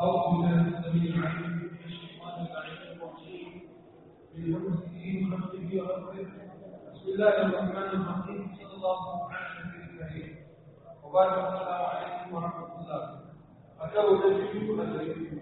أعوذ بالله السميع العليم من الشيطان اللعين الرجيم من همزه ونفسه ونفسه بسم الله الرحمن الرحيم صلى الله على النبي الكريم وبارك السلام عليكم ورحمة الله أتوا تجدوا أجركم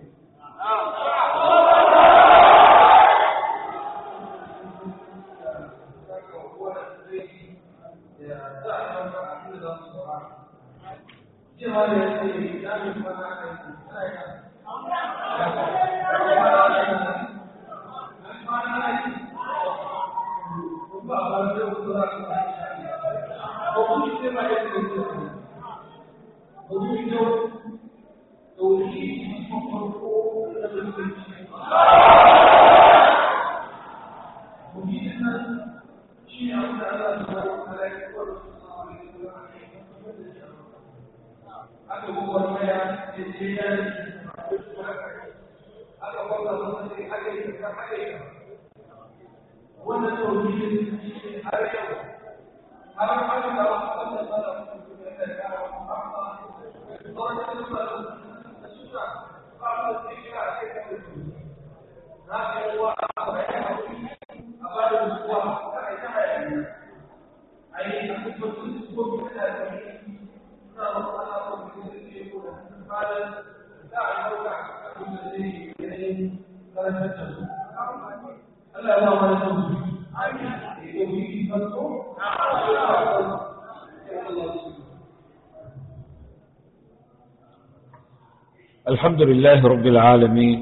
الحمد لله رب العالمين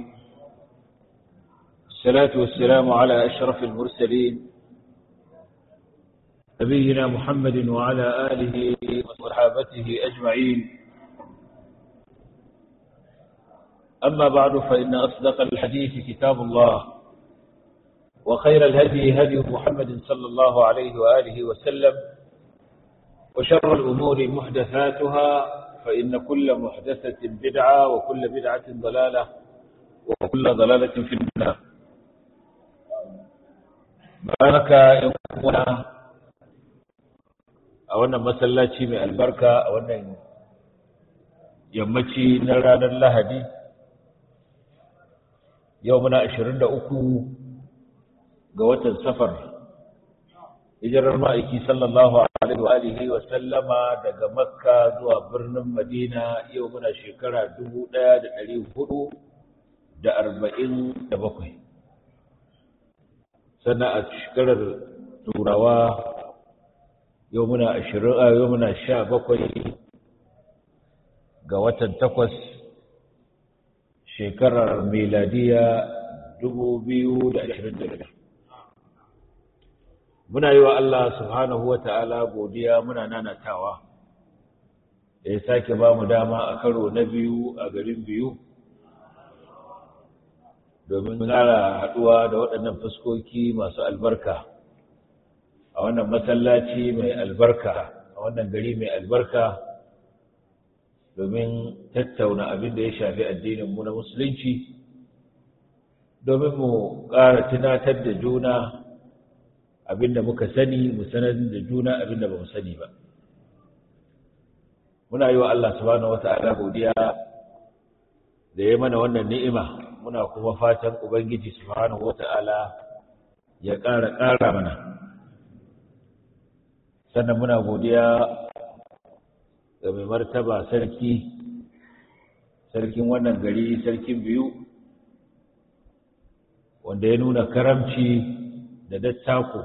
الصلاة والسلام على أشرف المرسلين نبينا محمد وعلى آله وصحابته أجمعين أما بعد فإن أصدق الحديث كتاب الله وخير الهدي هدي محمد صلى الله عليه وآله وسلم وشر الأمور محدثاتها فإن كل محدثة بدعة وكل بدعة ضلالة وكل ضلالة في النار بارك يومنا أولا مسلاتي من البركة أولا يمتي نرانا اللهدي يومنا عشرين أكو قوة سفر hijirar ma'aiki sallallahu alaihi wa alihi wa sallama daga makka zuwa birnin madina yau muna shekara dubu ɗaya da ɗari hudu da arba'in da bakwai sannan a shekarar turawa yau muna ashirin a yau muna sha bakwai ga watan takwas shekarar miladiya dubu biyu da ashirin da biyar muna yi wa Allah subhanahu wa ta'ala godiya muna nanatawa da ya sake ba mu dama a karo na biyu a garin biyu domin ƙara haɗuwa da waɗannan fuskoki masu albarka a wannan masallaci mai albarka a wannan gari mai albarka domin tattauna abin da ya shafi addininmu na musulunci domin mu ƙara tunatar da juna abinda muka sani mu sanar da juna abinda ba mu sani ba muna yi wa Allah subhanahu wata'ala godiya da ya mana wannan ni'ima muna kuma fatan ubangiji subhanahu wata'ala ya ƙara ƙara mana sannan muna godiya ga mai martaba sarki sarkin wannan gari sarkin biyu wanda ya nuna karamci da dattako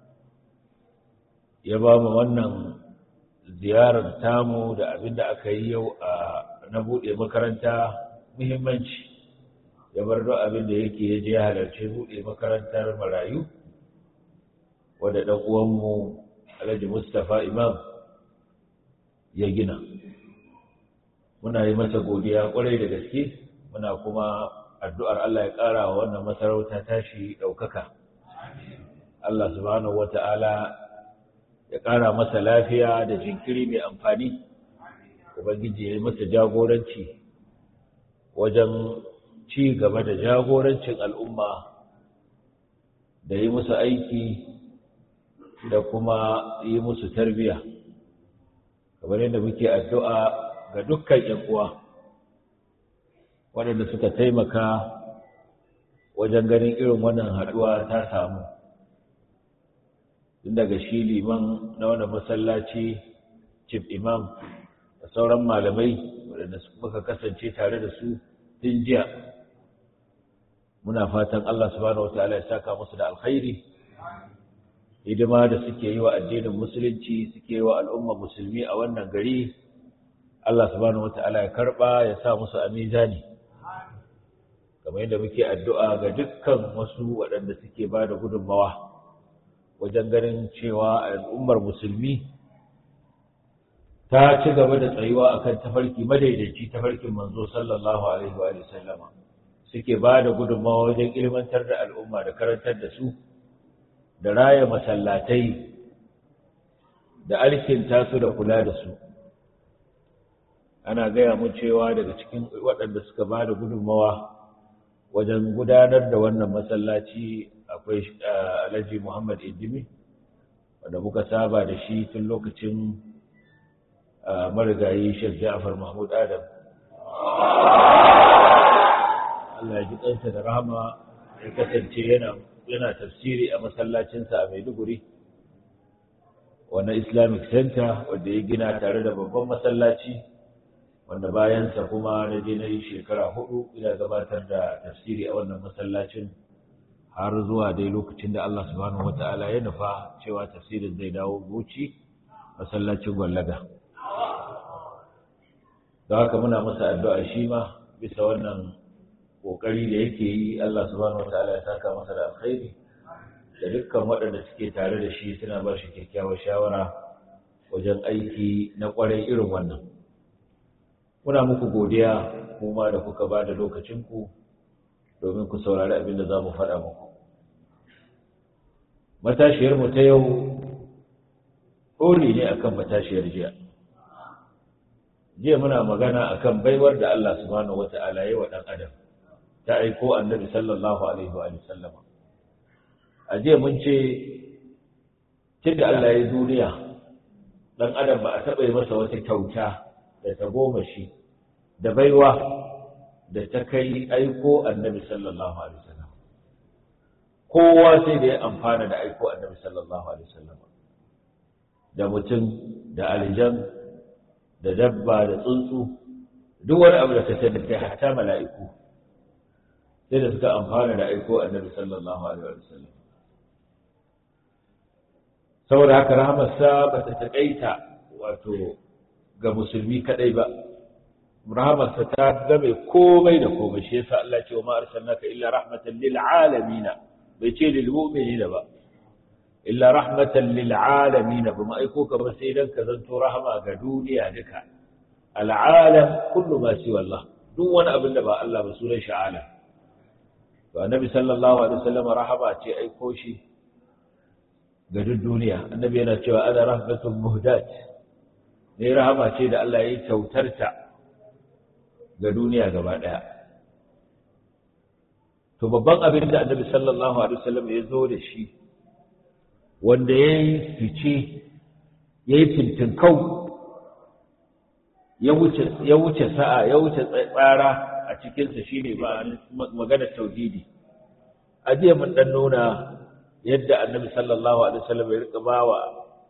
ya ba mu wannan ziyarar tamu da abin da aka yi yau a na buɗe makaranta muhimmanci ya bar duk abin da yake ya je halarci buɗe makarantar marayu wadda ɗan uwanmu alhaji mustapha imam ya gina muna yi masa godiya ƙwarai da gaske muna kuma addu'ar Allah ya ƙara wa wannan masarauta tashi ɗaukaka Allah subhanahu wa ta'ala ya ƙara masa lafiya da jinkiri mai amfani, Ubangiji ya yi masa jagoranci wajen ci gaba da jagorancin al'umma da yi musu aiki da kuma yi musu tarbiya. Kamar yadda muke addu'a ga dukkan uwa waɗanda suka taimaka wajen ganin irin wannan haɗuwa ta samu tun daga shi liman na wani masallaci chief imam da sauran malamai waɗanda muka kasance tare da su tun jiya muna fatan Allah subhanahu wataala ya saka musu da alkhairi hidima da suke yi wa addinin musulunci suke yi wa al'umma musulmi a wannan gari Allah subhanahu wataala ya karba ya sa musu a mizani kamar yadda muke addu'a ga dukkan wasu waɗanda suke ba da gudunmawa wajen ganin cewa al'ummar musulmi ta ci gaba da tsayuwa akan tafarki madaidaici tafarkin manzo sallallahu alaihi wa sallama suke ba da gudunmawa wajen ilmantar da al'umma da karantar da su da raya masallatai da alkinta su da kula da su ana gaya mu cewa daga cikin waɗanda suka ba da gudunmawa wajen gudanar da wannan masallaci akwai alhaji muhammad idimi wanda muka saba da shi tun lokacin marigayi shek ja'far mahmud adam Allah ya ji kansa da rahama ya kasance yana yana tafsiri a masallacinsa a Maiduguri wannan Islamic Center wanda ya gina tare da babban masallaci wanda bayansa kuma na je na yi shekara hudu ina gabatar da tafsiri a wannan masallacin har zuwa dai lokacin da Allah subhanahu wata'ala ya nufa cewa tafsirin zai dawo Bauchi masallacin Gwallaga da haka muna masa addu'a shi ma bisa wannan kokari da yake yi Allah subhanahu wataala ya saka masa da alkhairi da dukkan waɗanda suke tare da shi suna ba shi kyakkyawar shawara wajen aiki na ƙwarai irin wannan muna muku godiya kuma da kuka ba da lokacinku domin ku saurari abin da za mu faɗa muku matashiyarmu ta yau ɗori ne akan matashiyar jiya jiya muna magana akan baiwar da Allah subhanahu wata'ala ya wa ɗan adam ta aiko annabi sallallahu alaihi wa sallama a jiya mun ce tun da Allah ya duniya ɗan adam ba a taɓa yi masa wata kyauta da ta goma shi da baiwa da ta kai aiko annabi sallallahu alaihi wasallam kowa sai da ya amfana da aiko annabi sallallahu alaihi wasallam da mutum da aljan da dabba da tsuntsu duk wani abu da ka sani kai hatta mala'iku sai da suka amfana da aiko annabi sallallahu alaihi wasallam saboda haka rahamarsa ba ta taƙaita wato ga musulmi kadai ba rahamarsa ta game komai da komai shi yasa Allah ce wa ma arsalnaka illa rahmatan lil alamin bai ce lil mu'minina ba illa rahmatan lil alamin ba ma aiko ka ba sai dan ka zanto rahama ga duniya duka al alam kullu ma siwa Allah duk wani abin da ba Allah ba sunan shi alam to annabi sallallahu alaihi wasallam rahama ce aiko shi ga duk duniya annabi yana cewa ana rahmatun muhdat ne rahama ce da Allah ya yi kyautarta ga duniya gaba ɗaya. To babban abin da annabi sallallahu Alaihi wasallam ya zo da shi, wanda ya yi fice, ya yi fintinkau, ya wuce sa'a, ya wuce tsara a cikinsa shi ne magana tauhidi. A jiya mun ɗan nuna yadda annabi sallallahu Alaihi wasallam ya riƙa ba wa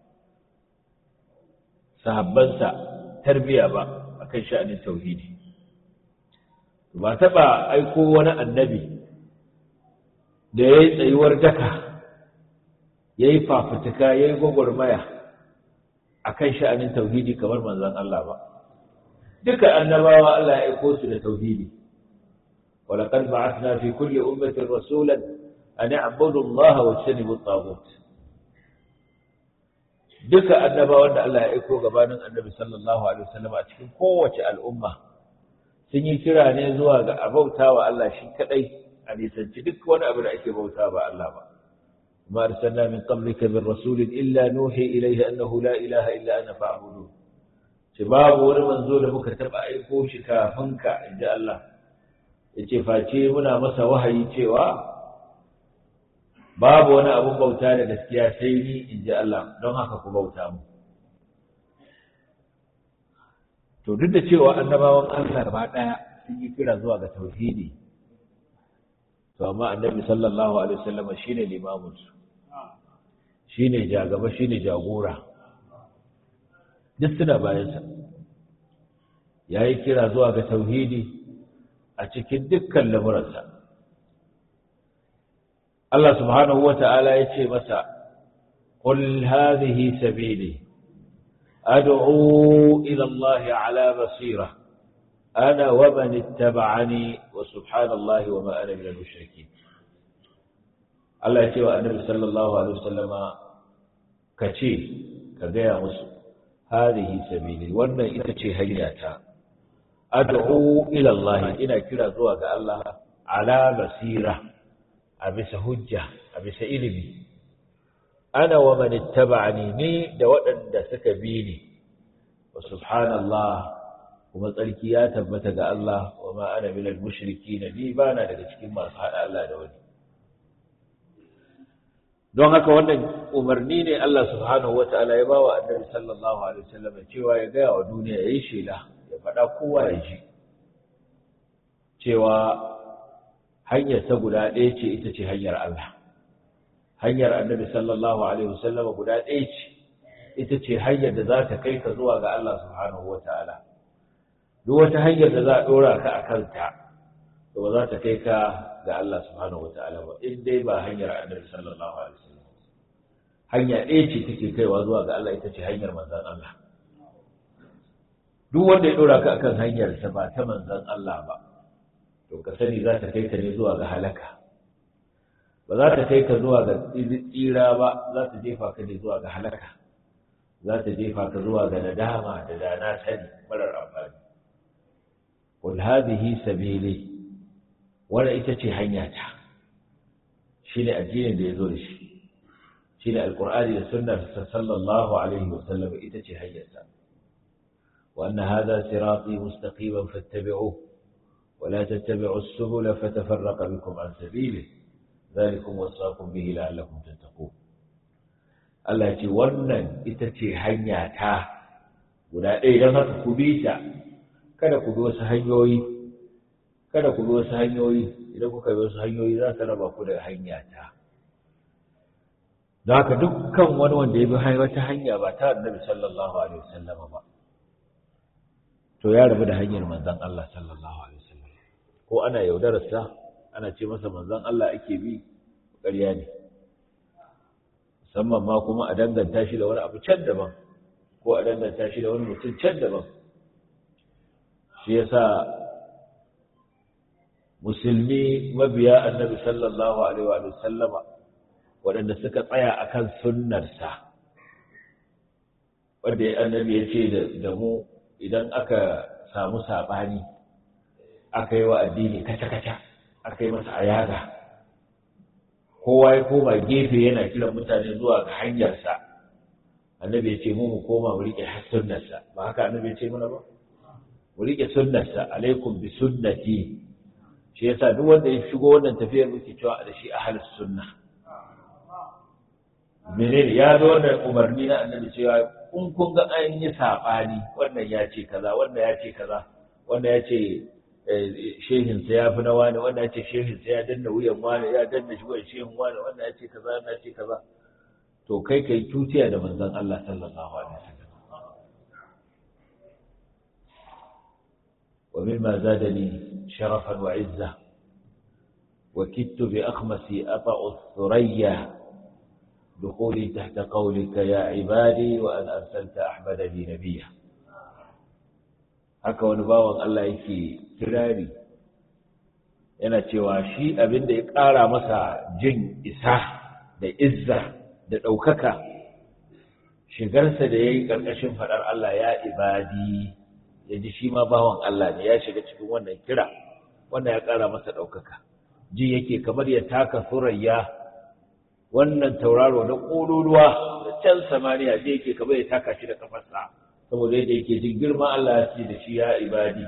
sahabbansa tarbiya ba a kan sha'anin tauhidi. ba taɓa aiko wani annabi da ya yi tsayuwar daka ya yi fafutuka ya yi gwagwarmaya a kan sha'anin tauhidi kamar manzan Allah ba duka annabawa Allah ya aiko su da tauhidi walaƙar ba'athna fi kulli ummatin rasulan an ya'budu Allah wa yajtanibu at-taghut duka annabawan da Allah ya aiko gabanin annabi sallallahu alaihi wasallam a cikin kowace al'umma sun yi kira ne zuwa ga a bauta wa Allah shi kadai a nisanci duk wani abu da ake bauta ba Allah ba ma arsalna min qablika min rasulin illa nuhi ilayhi annahu la ilaha illa ana fa'budu ce babu wani manzo da muka taba aiko shi kafin ka inji Allah yace face muna masa wahayi cewa babu wani abun bauta da gaskiya sai ni inji Allah don haka ku bauta mu to duk da cewa annabawan Allah gaba ɗaya sun yi kira zuwa ga tauhidi to amma annabi sallallahu alaihi wasallam shine limamin su shine jagaba shine jagora duk suna bayan sa yayi kira zuwa ga tauhidi a cikin dukkan lamuransa Allah subhanahu wata'ala ya ce masa qul hadhihi sabili ad'u ila Allah ala basira ana wa man ittaba'ani wa subhanallahi wa ma ana minal mushrikeen Allah ya ce wa Annabi sallallahu alaihi wasallama kace ka gaya musu hadhihi sabili wannan ita ce hanyata ad'u ila Allah ina kira zuwa ga Allah ala basira a bisa hujja a bisa ilimi ana wa man ittaba'ani ni da waɗanda suka bi ni wa subhanallah kuma tsarki ya tabbata ga Allah wa ma ana minal mushrikeen ni bana daga cikin masu hada Allah da wani don haka wannan umarni ne Allah subhanahu wata'ala ya bawa annabi sallallahu alaihi wasallam cewa ya ga wa duniya yayi shela ya faɗa kowa ya ji cewa hanyar ta guda ɗaya ce ita ce hanyar Allah hanyar annabi sallallahu alaihi wasallam guda ɗaya ce ita ce hanyar da za ta kai ka zuwa ga Allah subhanahu wata'ala duk wata hanyar da za a ɗora ka a kanta to ba za ta kai ka ga Allah subhanahu wata'ala ba in dai ba hanyar annabi sallallahu alaihi wasallam hanya ɗaya ce take kaiwa zuwa ga Allah ita ce hanyar manzon Allah duk wanda ya ɗora ka akan hanyar sa ba ta manzon Allah ba to ka sani za ta kai ka ne zuwa ga halaka ba za ta kai ka zuwa ga tsira ba za ta jefa ka ne zuwa ga halaka za ta jefa ka zuwa ga nadama da dana sani marar amfani qul hadhihi sabili wannan ita ce hanyata shine addinin da yazo da shi shine alqur'ani da sunnar sallallahu alaihi wasallam ita ce hanyarsa wa anna hadha sirati mustaqiman fattabi'uhu ولا تتبعوا السبل فتفرق بكم عن سبيله ذلكم وصاكم به لعلكم تتقون Allah ce wannan ita ce hanya ta guda ɗaya don haka ku bi ta kada ku bi wasu hanyoyi kada ku bi wasu hanyoyi idan kuka bi wasu hanyoyi za su raba ku da hanya ta don haka dukkan wani wanda ya bi wata hanya ba ta annabi sallallahu alaihi wasallam ba to ya rabu da hanyar manzon Allah sallallahu alaihi wasallam ko ana yaudararsa ana ce masa manzon Allah ake bi ƙarya ne musamman ma kuma a danganta shi da wani abu can daban ko a danganta shi da wani mutum can daban shi yasa musulmi mabiya annabi sallallahu alaihi wa sallama waɗanda suka tsaya akan sunnarsa wanda annabi ya ce da mu idan aka samu saɓani aka yi wa addini kaca-kaca aka yi masa ayaga kowa ya koma gefe yana kiran mutane zuwa ga hanyarsa annabi ya ce mu mu koma mu riƙe sunnarsa ba haka annabi ya ce mana ba mu riƙe sunnarsa alaikum bi sunnati shi yasa duk wanda ya shigo wannan tafiyar muke cewa da shi ahlus sunna menene ya zo wannan umarni na annabi cewa in kun ga an yi saɓani wannan ya ce kaza wannan ya ce kaza wannan ya ce shehinsa ya fi na wani wanda ya ce shehinsa ya danna wuyan wani ya danna shi wuyan shehin wani wanda ya ce kaza wanda ya ce kaza to kai kai tutiya da manzon Allah sallallahu alaihi wasallam wa mimma zadani sharafan wa izza wa kittu bi akhmasi ata'u thuraya دخولي تحت قولك يا عبادي وأن أرسلت أحمد لي نبيا haka wani bawan Allah yake kirari yana cewa shi abin da ya ƙara masa jin isa da izza da ɗaukaka shigarsa da ya yi ƙarƙashin faɗar Allah ya ibadi ya ji shi ma bawan Allah ne ya shiga cikin wannan kira wannan ya ƙara masa ɗaukaka ji yake kamar ya taka surayya wannan tauraro na ƙololuwa da can samaniya ji yake kamar ya taka shi da kafarsa saboda yadda yake jin girma Allah ya ce da shi ya ibadi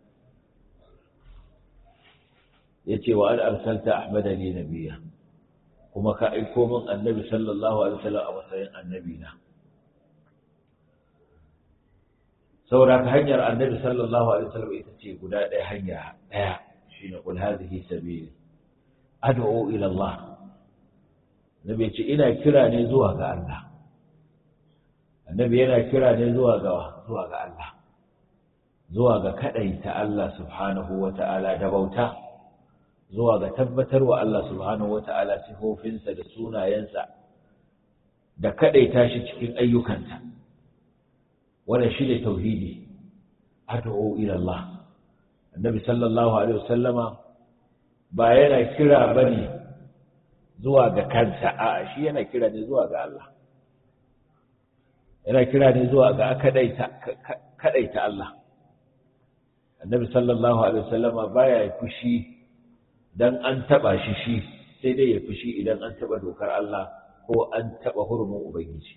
ya ce wa an arsalta ahmada ne nabiya kuma ka aiko min annabi sallallahu alaihi wasallam a matsayin annabi na saboda ta hanyar annabi sallallahu alaihi wasallam ita ce guda ɗaya hanya ɗaya shine qul hadhihi sabili ad'u ila Allah nabi ce ina kira ne zuwa ga Allah annabi yana kira ne zuwa ga zuwa ga Allah zuwa ga kadaita Allah subhanahu wata'ala da bauta zuwa ga tabbatarwa Allah subhanahu wata'ala sifofinsa da sunayensa da kadaita shi cikin ayyukansa wannan shine tauhidi ad'u ila Allah annabi sallallahu alaihi wasallama ba yana kira bane zuwa ga kansa a'a shi yana kira ne zuwa ga Allah yana kira ne zuwa ga kadaita kadaita Allah annabi sallallahu alaihi wasallama baya fushi dan an taba shi shi sai dai ya fushi idan an taba dokar Allah ko an taba hurumin ubangiji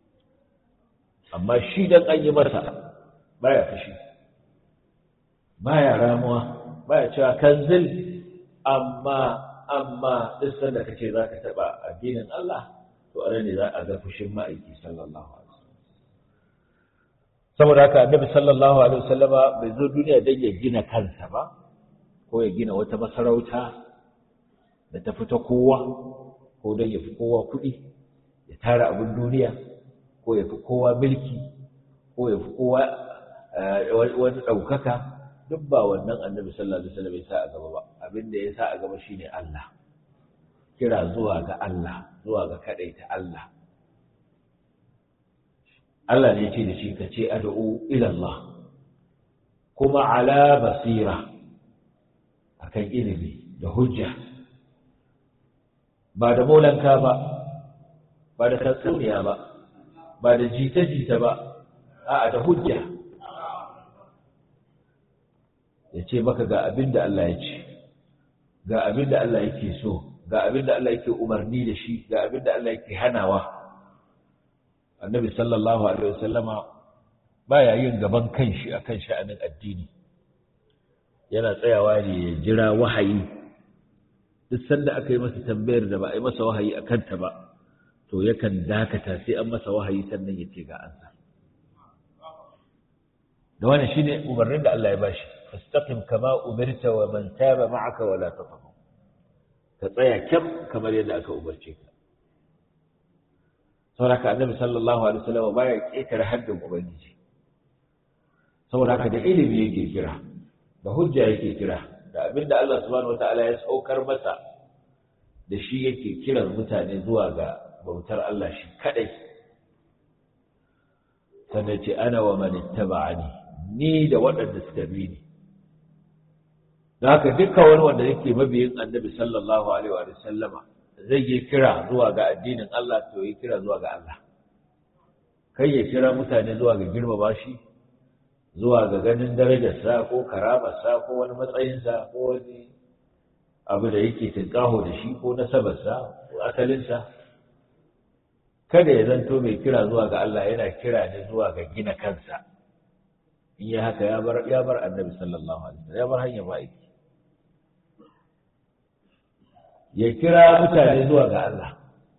amma shi dan an yi masa baya fushi baya ramuwa baya cewa kanzil amma amma duk sanda kace zaka taba addinin Allah to anan ne za a ga fushin ma'aiki sallallahu alaihi wasallam saboda haka annabi sallallahu alaihi wasallama bai zo duniya dan ya gina kansa ba ko ya gina wata masarauta da ta fita kowa ko dan ya fi kowa kuɗi ya tara abin duniya ko ya fi kowa milki ko ya fi kowa wani ɗaukaka duk ba wannan annabi sallallahu alaihi wasallam ya sa a gaba ba abin da ya sa a gaba shine Allah kira zuwa ga Allah zuwa ga kadaita Allah Allah ne ce da shi ka ce ad'u ila Allah kuma ala basira akan ilimi da hujja ba da molanka ba ba da tatsuniya ba ba da jita-jita ba a'a da hujja ya ce maka ga abin da Allah ya ce ga abin da Allah yake so ga abin da Allah yake umarni da shi ga abin da Allah yake hanawa annabi sallallahu alaihi wasallama baya yin gaban kanshi akan sha'anin addini yana tsayawa ne ya jira wahayi duk sanda aka yi masa tambayar da ba a yi masa wahayi a kanta ba to yakan dakata sai an masa wahayi sannan ya ce ga ansa da wannan shine umarnin da Allah ya bashi fastaqim kama umirta wa man taba ma'aka wala tatghaw ka tsaya kyam kamar yadda aka umarce ka saboda haka annabi sallallahu alaihi wasallam baya ketare haddin ubangiji saboda haka da ilimi yake kira da hujja yake kira da abinda Allah subhanahu wataala ya saukar masa da shi yake kiran mutane zuwa ga bautar Allah shi kadai sannan ce ana wa man ittaba'ani ni da waɗanda suka bi ni da haka dukkan wani wanda yake mabiyin annabi sallallahu alaihi wa sallama zai yi kira zuwa ga addinin Allah to yi kira zuwa ga Allah kai ya kira mutane zuwa ga girmama shi zuwa ga ganin darajarsa ko karamarsa ko wani matsayinsa ko wani abu da yake tinkaho da shi ko nasabarsa ko asalinsa kada ya zanto mai kira zuwa ga Allah yana kira ne zuwa ga gina kansa in yi haka ya bar ya bar annabi sallallahu alaihi wasallam ya bar hanyar ma'aiki ya kira mutane zuwa ga Allah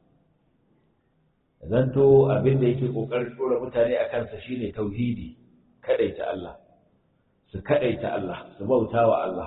zanto abin da yake kokarin tsora mutane a kansa shine tauhidi kadaita Allah su kadaita Allah su bauta wa Allah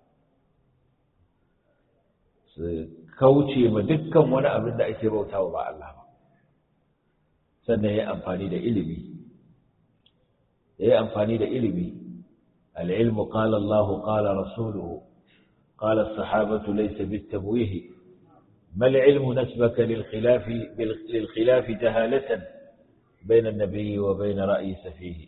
su kauce ma dukkan wani abin da ake bautawa ba Allah ba sannan ya amfani da ilimi ya amfani da ilimi al-ilmu qala Allah qala rasuluhu قال الصحابة ليس بالتمويه ما العلم نسبك للخلاف للخلاف جهالة بين النبي وبين رأي سفيه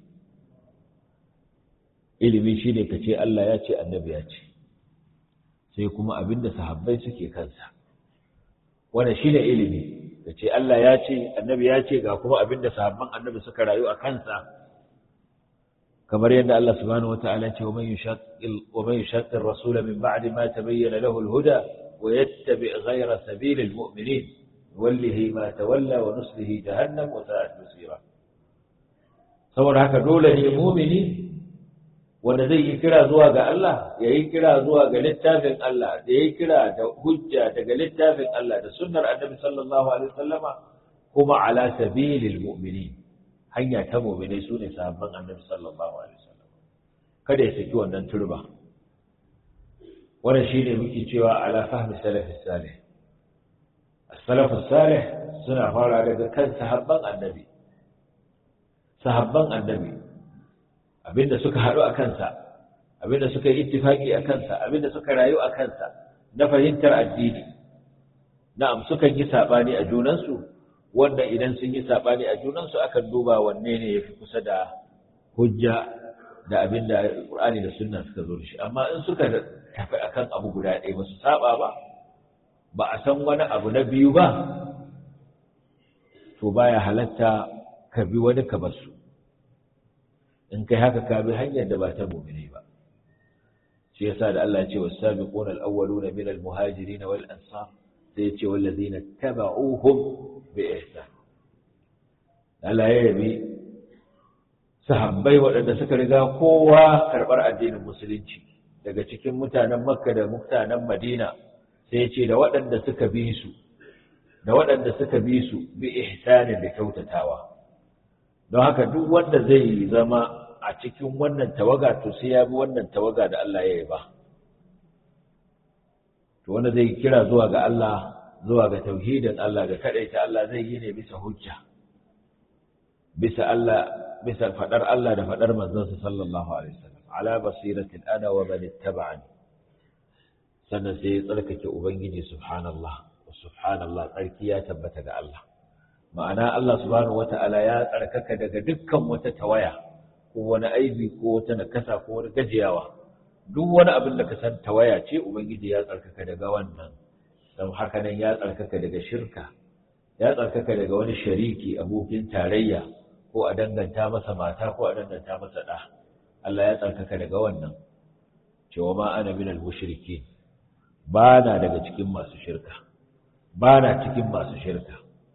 ilimi shine ka ce Allah ya ce annabi ya ce sai kuma abinda sahabbai suke kansa wannan shine ilimi ka ce Allah ya ce annabi ya ce ga kuma abinda sahabban annabi suka rayu a kansa kamar yadda Allah subhanahu wataala ya ce wa man yushaqqil wa man yushaqqir rasul min ba'di ma tabayyana lahu al-huda wa yattabi' ghayra sabilil mu'minin wallahi ma tawalla wa nuslihi jahannam wa sa'at masira saboda haka dole ne mu'mini wanda zai yi kira zuwa ga Allah ya yi kira zuwa ga littafin Allah da ya yi kira da hujja daga littafin Allah da sunnar annabi sallallahu alaihi wasallama kuma ala sabilil mu'minin hanya ta mu'minai sune sahabban annabi sallallahu alaihi wasallam kada ya saki wannan turba wannan shine muke cewa ala fahmi salafis salih as-salafus salih suna fara daga kan sahabban annabi sahabban annabi abinda suka haɗu a kansa abinda suka yi ittifaki a kansa abinda suka rayu a kansa na fahimtar addini na'am sukan yi sabani a junansu wanda idan sun yi sabani a junansu akan duba wanne ne yafi kusa da hujja da abinda Qur'ani da Sunna suka zo da shi amma in suka tafi akan abu guda ɗaya ba su saba ba ba a san wani abu na biyu ba to baya halatta ka bi wani ka bar su in kai haka ka bi hanyar da ba ta mu'mini ba shi yasa da Allah ya ce was-sabiquna al-awwaluna min al-muhajirin wal ansar sai ya ce wallazina tabauhum bi ihsan Allah ya yabi sahabbai waɗanda suka riga kowa karɓar addinin musulunci daga cikin mutanen Makka da mutanen Madina sai ya ce da waɗanda suka bi su da waɗanda suka bi su bi ihsanin da kyautatawa don haka duk wanda zai zama a cikin wannan tawaga to sai ya bi wannan tawaga da Allah ya yi ba to wanda zai kira zuwa ga Allah zuwa ga tauhidin Allah ga kadaita Allah zai yi ne bisa hujja bisa Allah bisa fadar Allah da fadar manzon sa sallallahu alaihi wasallam ala basiratin ana wa man ittaba'ani sannan sai ya tsarkake ubangiji subhanallah subhanallah tsarki ya tabbata ga Allah ma'ana Allah subhanahu wata'ala ya tsarkaka daga dukkan wata tawaya ko wani aibi ko wata nakasa ko wani gajiyawa duk wani abin da ka san tawaya ce ubangiji ya tsarkaka daga wannan don haka nan ya tsarkaka daga shirka ya tsarkaka daga wani shariki abokin tarayya ko a danganta masa mata ko a danganta masa ɗa Allah ya tsarkaka daga wannan cewa ma ana minal mushrikin ba na daga cikin masu shirka ba na cikin masu shirka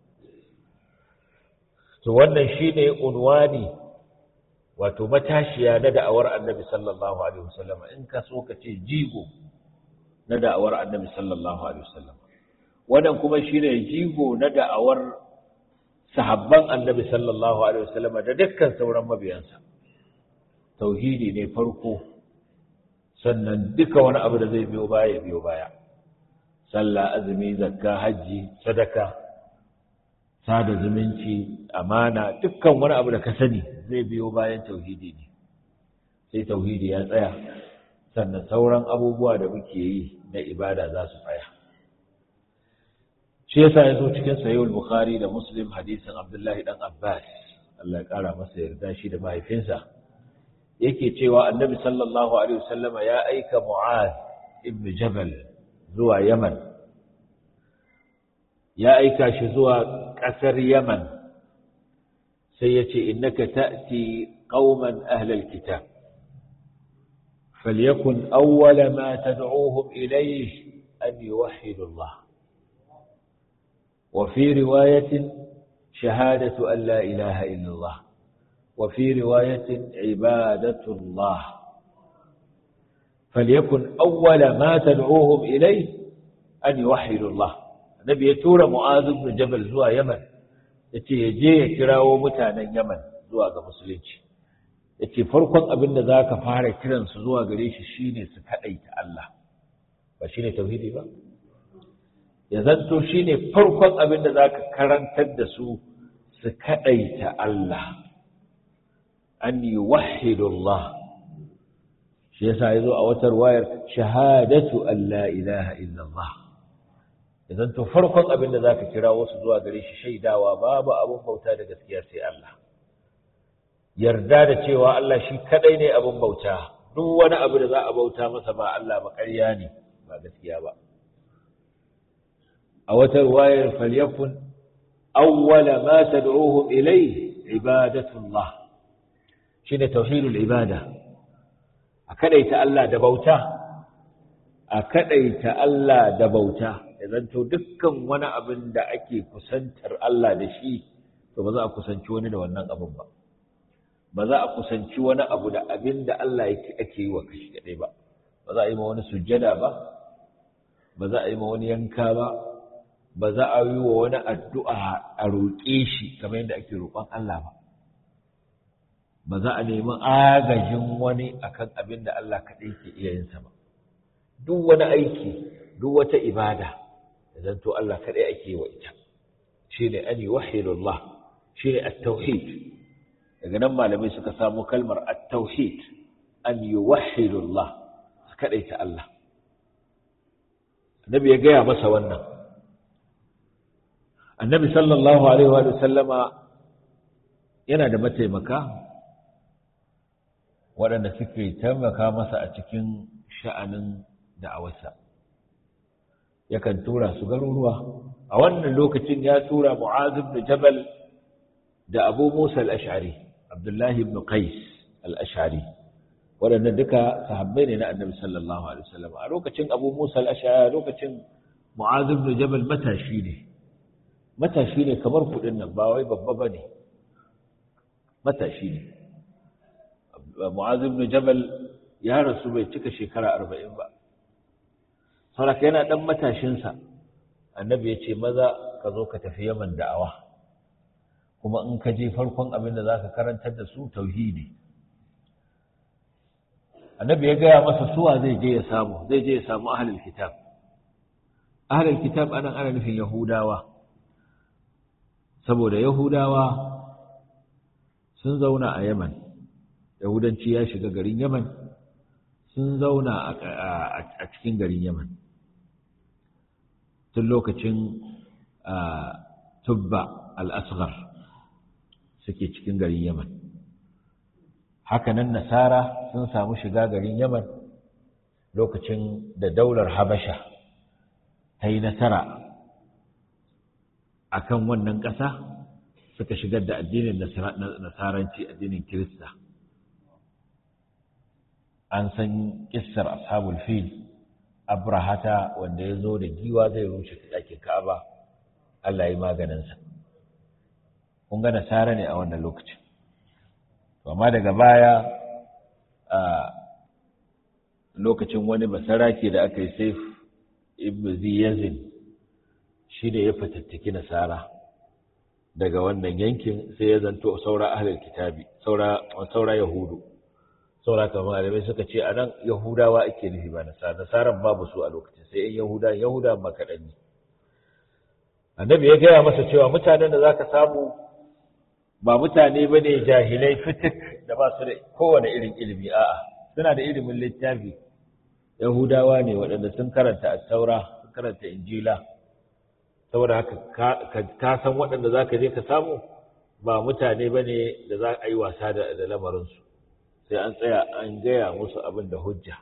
to wannan shine unwani wato matashiya na da'awar annabi sallallahu alaihi wasallam in ka so ka ce jigo na da'awar annabi sallallahu alaihi wasallam wannan kuma shine jigo na da'awar sahabban annabi sallallahu alaihi wasallam da dukkan sauran mabiyansa tauhidi ne farko sannan duka wani abu da zai biyo baya biyo baya sallah azumi zakka hajji sadaka sada zumunci amana dukkan wani abu da ka sani zai biyo bayan tauhidi ne sai tauhidi ya tsaya sannan sauran abubuwa da muke yi na ibada za su tsaya shi yasa ya zo cikin sahihul bukhari da muslim hadisin abdullahi dan abbas Allah ya kara masa yarda shi da mahaifinsa yake cewa annabi sallallahu alaihi wasallama ya aika mu'az ibn jabal zuwa yaman ya aika shi zuwa ƙasar yaman sai ya ce innaka ta'ti qauman ahlal kitab falyakun awwala ma tad'uhum ilayhi an yuwahhidu Allah wa fi riwayatin shahadatu an la ilaha illa Allah wa fi riwayatin ibadatu Allah falyakun awwala ma tad'uhum ilayhi an yuwahhidu Allah nabi ya tura mu'adh ibn jabal zuwa yaman yace ya je ya kirawo mutanen yaman zuwa ga musulunci yace farkon abin da zaka fara kiran su zuwa gare shi shine su kadaita Allah ba shine tauhidi ba ya zanto shine farkon abin da zaka karantar da su su kadaita Allah an yuwahhidu Allah shi yasa yazo a wata wayar shahadatu an la ilaha illa Allah idan to farkon abin da zaka kira wasu zuwa gare shi shaidawa babu abun bauta da gaskiya sai Allah yarda da cewa Allah shi kadai ne abun bauta duk wani abu da za a bauta masa ba Allah ba ƙarya ne ba gaskiya ba a wata ruwayar falyakun awwala ma tad'uhum ilayhi ibadatullah shine tauhidul ibada a kadaita Allah da bauta a kadaita Allah da bauta ya zanto dukkan wani abin da ake kusantar Allah da shi to ba za a kusanci wani da wannan abin ba ba za a kusanci wani abu da abin da Allah yake ake yi wa kashi kadai ba ba za a yi ma wani sujjada ba ba za a yi ma wani yanka ba ba za a yi wa wani addu'a a roƙe shi kamar yadda ake roƙon Allah ba ba za a nemi agajin wani akan abin da Allah kaɗai ke iya yin sa ba duk wani aiki duk wata ibada idan to Allah kaɗai ake yi wa ita shine an yuwahhidullah shine at-tauhid daga nan malamai suka samu kalmar at-tauhid an yuwahhidullah su kaɗai ta Allah annabi ya gaya masa wannan annabi sallallahu alaihi wa sallama yana da mataimaka waɗanda suke taimaka masa a cikin sha'anin da'awarsa yakan tura su garuruwa a wannan lokacin ya tura mu'az ibn jabal da abu musa al-ash'ari abdullahi ibn qais al-ash'ari waɗannan duka sahabbai ne na annabi sallallahu alaihi wasallam a lokacin abu musa al-ash'ari lokacin mu'az ibn jabal matashi ne matashi ne kamar kudin nan ba wai babba bane matashi ne mu'az ibn jabal ya rasu bai cika shekara 40 ba saboda yana dan matashin sa annabi ya ce maza ka zo ka tafi yaman da'awa kuma in ka je farkon abin da zaka karantar da su tauhidi annabi ya gaya masa suwa zai je ya samu zai je ya samu ahlul kitab ahlul kitab anan ana nufin yahudawa saboda yahudawa sun zauna a yaman yahudanci ya shiga garin yaman sun zauna a cikin garin yaman tun lokacin tubba al-asghar suke cikin garin yaman hakanan nasara sun samu shiga garin yaman lokacin da daular habasha ta yi nasara a kan wannan ƙasa suka shigar da addinin nasaranci addinin kirista an san kissar ashabul fil abrahata wanda ya zo da giwa zai rushe ɗakin ka'aba allah yi maganinsa kun ga nasara ne a wannan lokacin amma daga baya a lokacin wani basarake da aka yi saif ibn ziyazin shi ne ya fatattaki nasara daga wannan yankin sai ya zanto saura ahlul kitabi saura saura yahudu saura kamar malamai suka ce a nan yahudawa ake nufi ba nasara nasaran babu su a lokacin sai yan yahuda yahuda ba kaɗan ne annabi ya gaya masa cewa mutanen da zaka samu ba mutane ba ne jahilai fitik da ba su da kowane irin ilimi a'a suna da ilimin littafi yahudawa ne waɗanda sun karanta attaura sun karanta injila saboda haka ka san waɗanda za ka je ka samu ba mutane ba ne da za a yi wasa da lamarinsu sai an tsaya an gaya musu abin da hujja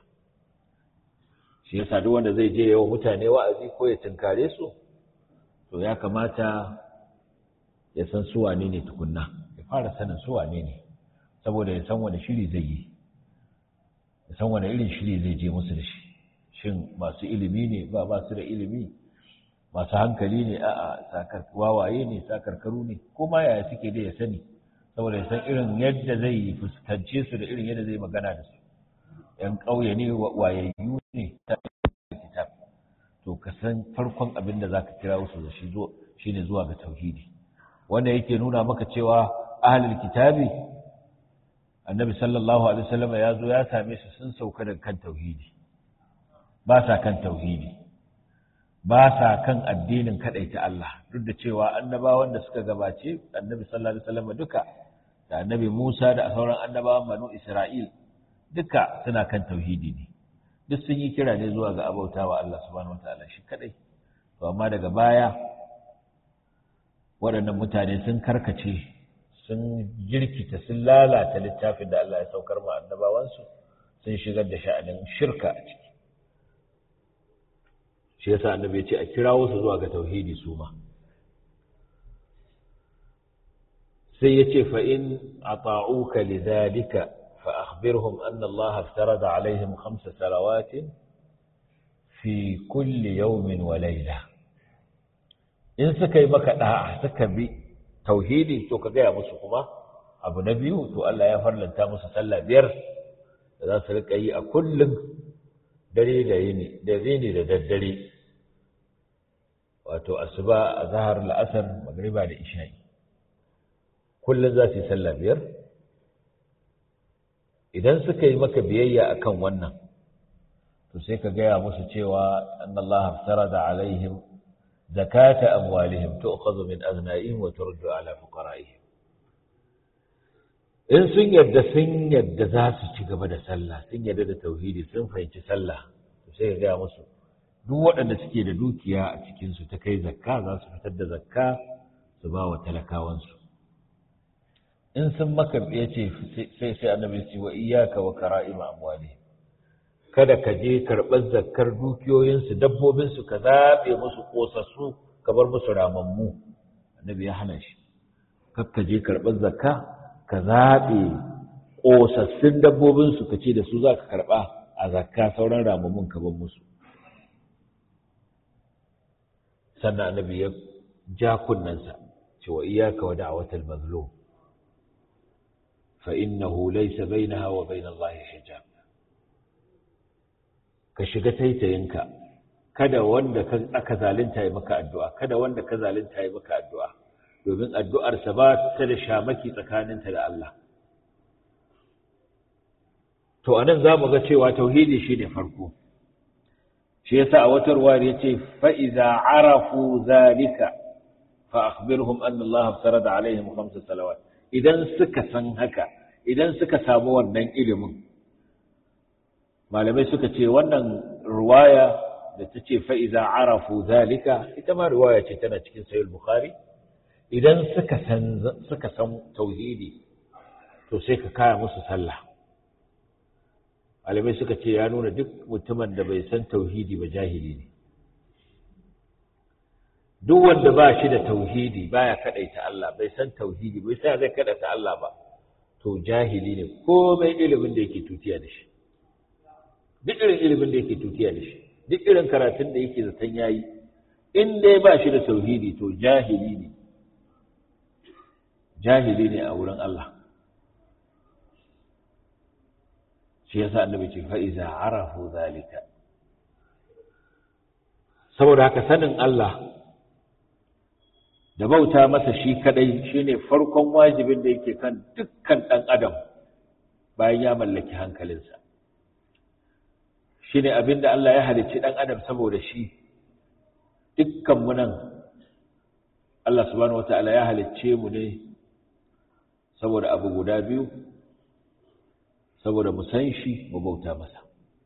shi yasa duk wanda zai je yawan mutane wa'azi ko ya tunkare su to ya kamata ya san su wane ne tukunna ya fara sanin su wane ne saboda ya san wani shiri zai yi ya san wani irin shiri zai je musu da shi shin masu ilimi ne ba ba su da ilimi masu hankali ne a sakar wawaye ne sakarkaru ne kuma yaya suke da ya sani saboda ya san irin yadda zai fuskance su da irin yadda zai magana da su yan ƙauye ne wayayyu ne ta kitab to ka san farkon abin da zaka kira su da shi shine zuwa ga tauhidi wanda yake nuna maka cewa ahlul kitabi annabi sallallahu alaihi wasallam ya zo ya same su sun sauka daga kan tauhidi ba sa kan tauhidi ba sa kan addinin ta Allah duk da cewa annabawan da suka gabace annabi sallallahu alaihi wasallam duka da annabi Musa da sauran annabawan banu Isra'il duka suna kan tauhidi ne duk sun yi kira ne zuwa ga abautawa Allah subhanahu wataala shi kadai to amma daga baya waɗannan mutane sun karkace sun jirkita sun lalata littafin da Allah ya saukar ma annabawansu sun shigar da sha'anin shirka a ciki shi yasa annabi ya ce a kirawo su zuwa ga tauhidi su ma sai ya ce fa in ata'uka lidhalika fa akhbirhum anna Allah aftarada alaihim khamsa salawatin fi kulli yawmin wa layla in suka yi maka da'a suka bi tauhidi to ka gaya musu kuma abu na biyu to Allah ya farlanta musu sallah biyar da za su rika yi a kullum dare da yini da yini da daddare wato asuba azhar la'asar magriba da isha'i kullum za su yi sallah biyar idan suka yi maka biyayya akan wannan to sai ka gaya musu cewa annallaha farada alaihim zakata amwalihim tu'khadhu min aghna'ihim wa turdu ala fuqara'ihim in sun yadda sun yadda za su ci gaba da sallah sun yadda da tauhidi sun fahimci sallah to sai ka gaya musu duk waɗanda suke da dukiya a cikin su ta kai zakka za su fitar da zakka su ba wa talakawansu in sun maka ya ce sai sai annabi ce wa iyyaka wa kara'ima amwalihim kada ka je karɓar zakkar dukiyoyinsu dabbobinsu ka zaɓe musu ƙosassu ka bar musu ramammu annabi ya hana shi kar ka je karɓar zakka ka zaɓe ƙosassun dabbobinsu ka ce da su za ka karɓa a zakka sauran ramammun ka bar musu sannan annabi ya ja kunnensa cewa iyaka wa da'awatal mazlum fa innahu laysa bainaha wa bainallahi hijab ka shiga taitayinka kada wanda aka zalunta yi maka addu'a kada wanda ka zalunta yi maka addu'a domin addu'arsa ba ta da shamaki tsakaninta da Allah to anan za mu ga cewa tauhidi shi ne farko shi yasa a wata ruwa ya ce fa'iza arafu zalika fa akhbirhum an Allah farada alaihim khamsa salawat idan suka san haka idan suka samu wannan ilimin malamai suka ce wannan ruwaya da ta ce fa'iza arafu zalika ita ma ruwaya ce tana cikin sayul bukhari idan suka san suka san tauhidi to sai ka kaya musu sallah malamai suka ce ya nuna duk mutumin da bai san tauhidi ba jahili ne duk wanda ba shi da tauhidi baya kadaita Allah bai san tauhidi bai sai zai kadaita Allah ba to jahili ne komai ilimin da yake tutiya da shi duk irin ilimin da yake tutiya da shi duk irin karatun da yake zaton yayi in dai ba shi da tauhidi to jahili ne jahili ne a wurin Allah shi yasa annabi ce fa iza arafu zalika saboda haka sanin Allah da bauta masa shi kadai shine farkon wajibin da yake kan dukkan dan adam bayan ya mallaki hankalinsa shine abinda Allah ya halicci dan adam saboda shi dukkan mu nan Allah subhanahu wataala ya halicce mu ne saboda abu guda biyu saboda mu san shi mu bauta masa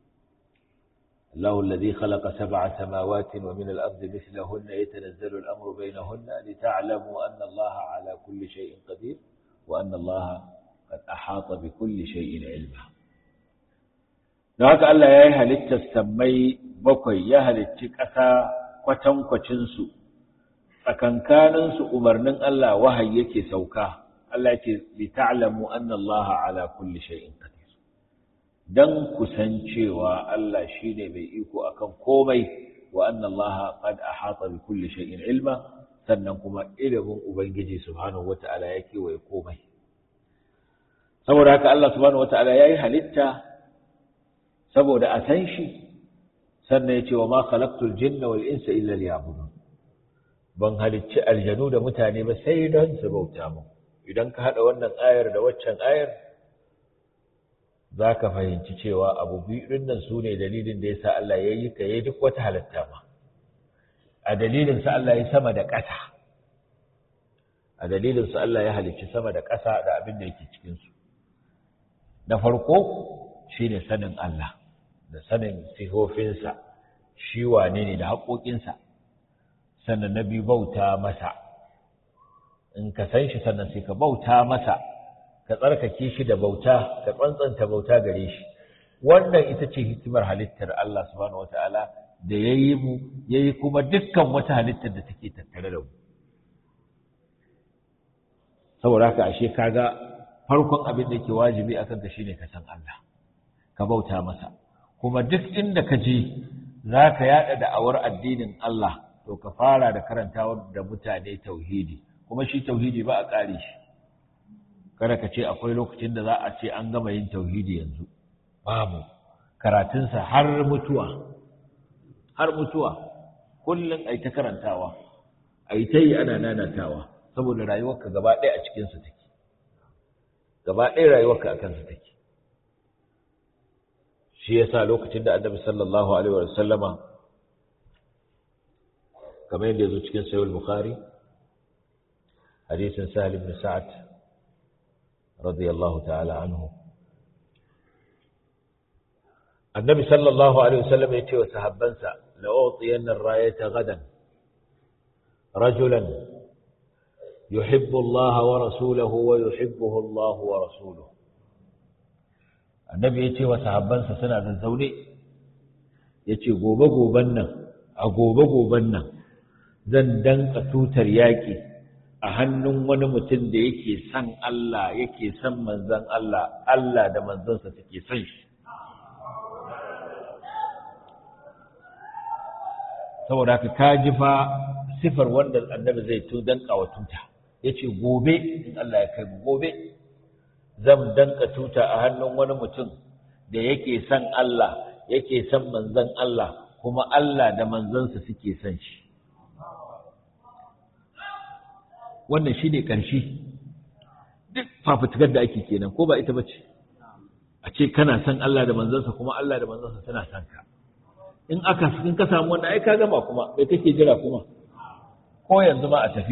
الله الذي خلق سبع سماوات ومن الأرض مثلهن يتنزل الأمر بينهن لتعلموا أن الله على كل شيء قدير وأن الله قد أحاط بكل شيء علما haka Allah ya yi halittar sammai bakwai ya halicci ƙasa kwatankwacinsu tsakankaninsu umarnin Allah wahayi yake sauka Allah yake li ta'lamu anna Allah ala kulli shay'in qadir dan kusancewa Allah shine mai iko akan komai wa anna Allah qad ahata bi kulli shay'in ilma sannan kuma ilimin ubangiji subhanahu wata'ala yake waye komai saboda haka Allah subhanahu wata'ala yayi halitta saboda a san shi sannan yace wa ma khalaqtul jinna wal insa illa liya'budun ban halicci aljanu da mutane ba sai don su bauta mu idan ka hada wannan ayar da waccan ayar za ka fahimci cewa abu biyu nan su ne dalilin da ya sa Allah ya yi ka yi duk wata halitta ma a dalilinsa Allah ya sama da ƙasa a dalilinsa Allah ya halicci sama da ƙasa da abin da yake cikinsu na farko shi ne sanin Allah da sanin sihofinsa shi wane ne da haƙoƙinsa sannan na biyu bauta masa in ka san shi sannan sai ka bauta masa ka tsarkake shi da bauta ka tsantsanta bauta gare shi wannan ita ce hikimar halittar Allah subhanahu wataala da yayi mu yayi kuma dukkan wata halittar da take tattare da mu saboda haka ashe kaga farkon abin da yake wajibi akan ka shine ka san Allah ka bauta masa kuma duk inda ka je zaka yada da'awar addinin Allah to ka fara da karantawa da mutane tauhidi kuma shi tauhidi ba a kare shi kada ka ce akwai lokacin da za a ce an gama yin tauhidi yanzu babu karatunsa har mutuwa har mutuwa kullum ai ta karantawa ai ta yi ana nanatawa saboda rayuwarka gaba ɗaya a cikinsa take gaba ɗaya rayuwarka a kansa take shi yasa lokacin da annabi sallallahu alaihi wa sallama kamar yadda yazo cikin sahih al-bukhari hadisin sahal ibn sa'ad radiyallahu ta'ala anhu annabi sallallahu alaihi wa sallam ya ce wa sahabbansa la utiyanna ar-rayata gadan rajulan yuhibbu Allah wa rasuluhu wa yuhibbuhu Allah wa rasuluhu annabi ya ce wa sahabbansa suna da zaune ya ce gobe-goben nan a gobe-goben nan zan danka tutar yaƙi a hannun wani mutum da yake son Allah yake son manzan Allah Allah da manzansa suke son shi saboda haka ka ji fa sifar wanda annabi zai tu danka wa tuta ya ce gobe in Allah ya kai gobe zan danka tuta a hannun wani mutum da yake son Allah yake son manzon Allah kuma Allah da manzansa suke son shi wannan shi ne ƙarshe duk fafutukar da ake kenan ko ba ita ba ce a ce kana son Allah da manzansa kuma Allah da manzansa suna son ka in aka in ka samu wanda ai ka gama kuma bai kake jira kuma ko yanzu ma a tafi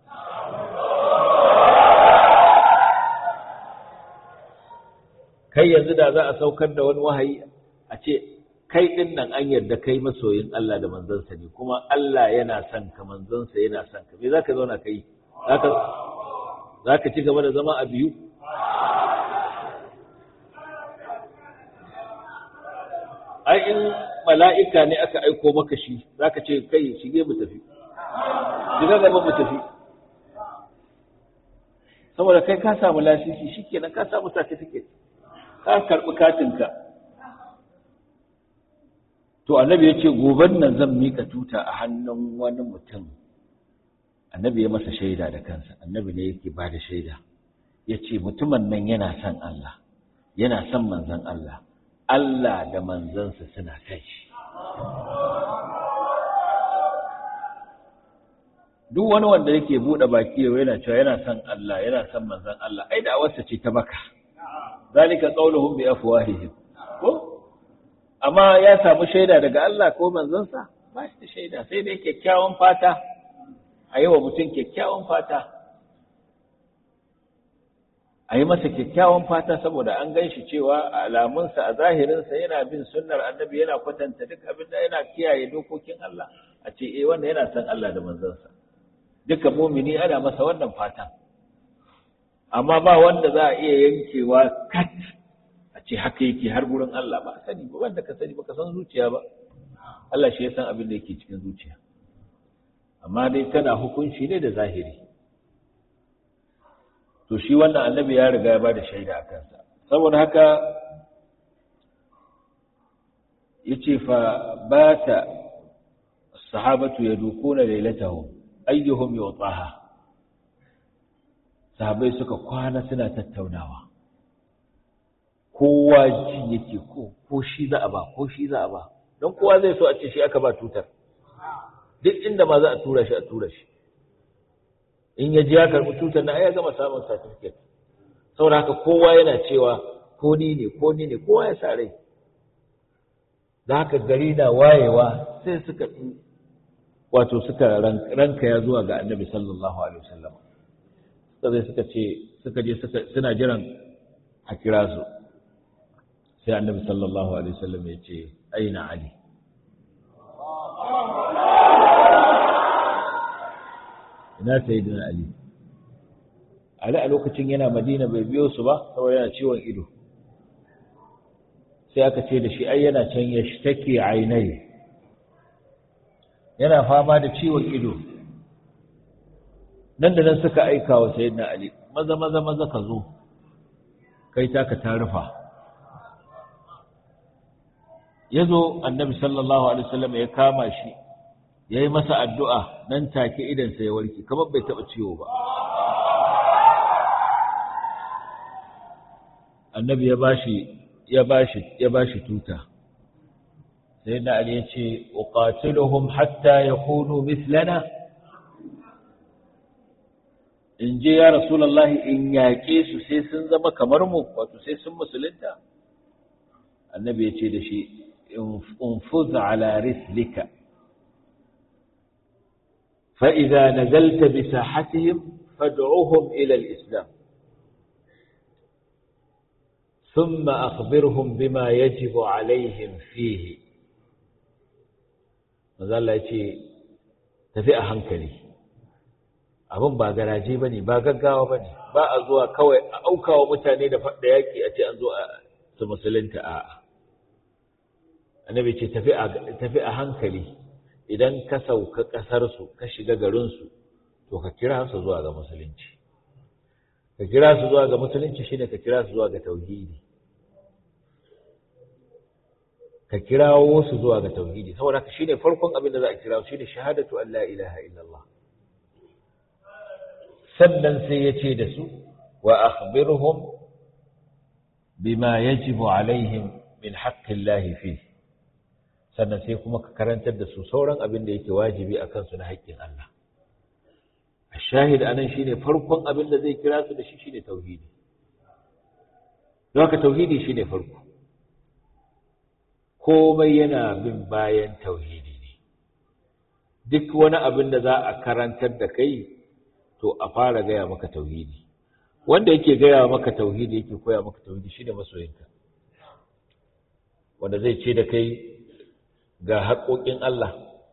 kai yanzu da za a saukar da wani wahayi a ce kai din nan an yarda kai masoyin Allah da manzansa ne kuma Allah yana son ka manzansa yana son ka me zaka zauna kai zaka zaka ci gaba da zama a biyu ai in mala'ika ne aka aiko maka shi zaka ce kai shige mu tafi shiga gaba mu tafi saboda kai ka samu lasisi shikenan ka samu certificate ka karɓi katinka to annabi ya ce goben nan zan mika tuta a hannun wani mutum annabi ya masa shaida da kansa annabi ne yake ba da shaida ya ce mutumin nan yana son Allah yana son manzan Allah Allah da manzansa suna son shi duk wani wanda yake buɗe baki yau yana cewa yana son Allah yana son manzan Allah ai da awarsa ce ta baka zalika qauluhum bi afwahihim ko amma ya samu shaida daga Allah ko manzansa ba shi da shaida sai dai kyakkyawan fata a yi wa mutum kyakkyawan fata a yi masa kyakkyawan fata saboda an gan shi cewa a alamunsa a zahirinsa yana bin sunnar annabi yana kwatanta duk abin da yana kiyaye dokokin Allah a ce eh wanda yana son Allah da manzansa duka mumini ana masa wannan fatan amma ba wanda za a iya yankewa kat a ce haka yake har gurin Allah ba sani ba wanda ka sani ba ka san zuciya ba Allah shi ya san abin da yake cikin zuciya amma dai tana hukunci ne da zahiri to shi wannan annabi ya riga ya bada shaida a kansa saboda haka yace fa bata sahabatu yadukuna lailatahum ayyuhum yutaha sahabai suka kwana suna tattaunawa kowa ji yake ko ko shi za a ba ko shi za a ba don kowa zai so a ce shi aka ba tutar duk inda ma za a tura shi a tura shi in ya ji ya karɓi tutar na ya gama samun certificate saboda haka kowa yana cewa ko ni ne ko ni ne kowa ya sa rai da haka gari na wayewa sai suka wato suka ranka ya zuwa ga annabi sallallahu alaihi wasallam suka zai suka ce suka je suka suna jiran a kira su sai annabi sallallahu alaihi wasallam ya ce aina ali ina sayyidina ali ali a lokacin yana madina bai biyo su ba saboda yana ciwon ido sai aka ce da shi ai yana can ya take ainai yana fama da ciwon ido nan da nan suka aika wa sayyidina ali maza maza maza ka zo kai taka ta rufa ya zo annabi sallallahu alaihi wasallam ya kama shi ya yi masa addu'a nan take idansa ya warke kamar bai taɓa ciwo ba annabi ya bashi ya bashi ya bashi tuta sai da ali ya ce uqatiluhum hatta yakunu mithlana in je ya rasulullahi in yaƙe su sai sun zama kamar mu wato sai sun musulunta annabi ya ce da shi انفذ على رسلك فإذا نزلت بساحتهم فادعوهم إلى الإسلام ثم أخبرهم بما يجب عليهم فيه mazalla ya ce tafi a hankali abin ba garaje ba ne ba gaggawa ba ne ba a zuwa kawai a aukawa mutane da yaƙi a ce an zo a su musulunta a'a annabi ce tafi a hankali idan ka sauka ƙasarsu ka shiga garinsu to ka kira su zuwa ga musulunci ka kira su zuwa ga musulunci shine ka kira su zuwa ga tauhidi ka kirawo su zuwa ga tauhidi saboda ka shine farkon abin da za a kira shine shahadatu an la ilaha illallah sannan sai ya ce da su wa akhbirhum bima yajibu alaihim min haqqillahi fihi sannan sai kuma ka karantar da su sauran abin da yake wajibi a kansu na haƙƙin Allah. A shahid a nan shi ne farkon abin da zai kira su da shi shi ne tauhidi. Don haka tauhidi shi ne farko. Komai yana bin bayan tauhidi ne. Duk wani abin da za a karantar da kai, to a fara gaya maka tauhidi. Wanda yake gaya maka tauhidi yake koya maka tauhidi shi ne masoyinka. Wanda zai ce da kai ga haƙoƙin Allah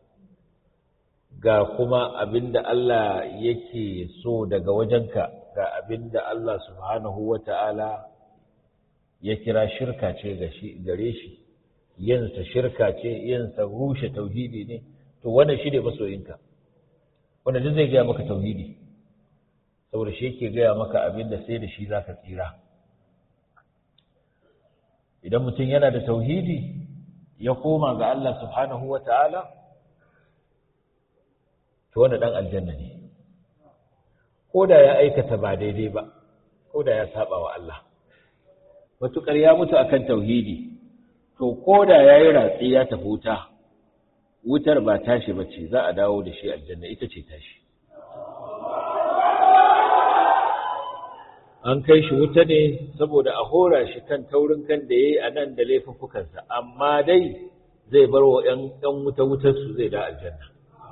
ga kuma abinda Allah yake so daga wajenka ga abinda Allah subhanahu wa ta'ala ya kira shirka ce gare shi yinsa shirka ce yinsa rushe tauhidi ne to wannan shi ne masoyinka wanda duk zai gaya maka tauhidi saboda shi yake gaya maka abinda sai da shi za ka tsira idan mutum yana da tauhidi ya koma ga Allah subhanahu wa ta'ala, to wanda ɗan aljanna ne, ko da ya aikata ba daidai ba, ko da ya saba wa Allah. Matuƙar ya mutu akan tauhidi, to ko da ya yi ratsi ya tafi wuta, wutar ba tashi ba ce za a dawo da shi aljanna ita ce tashi. an kai shi wuta ne saboda a hora shi kan taurin kan da ya yi a nan da laifuffukansa amma dai zai bar wa ‘yan wuta wutarsu zai da aljanna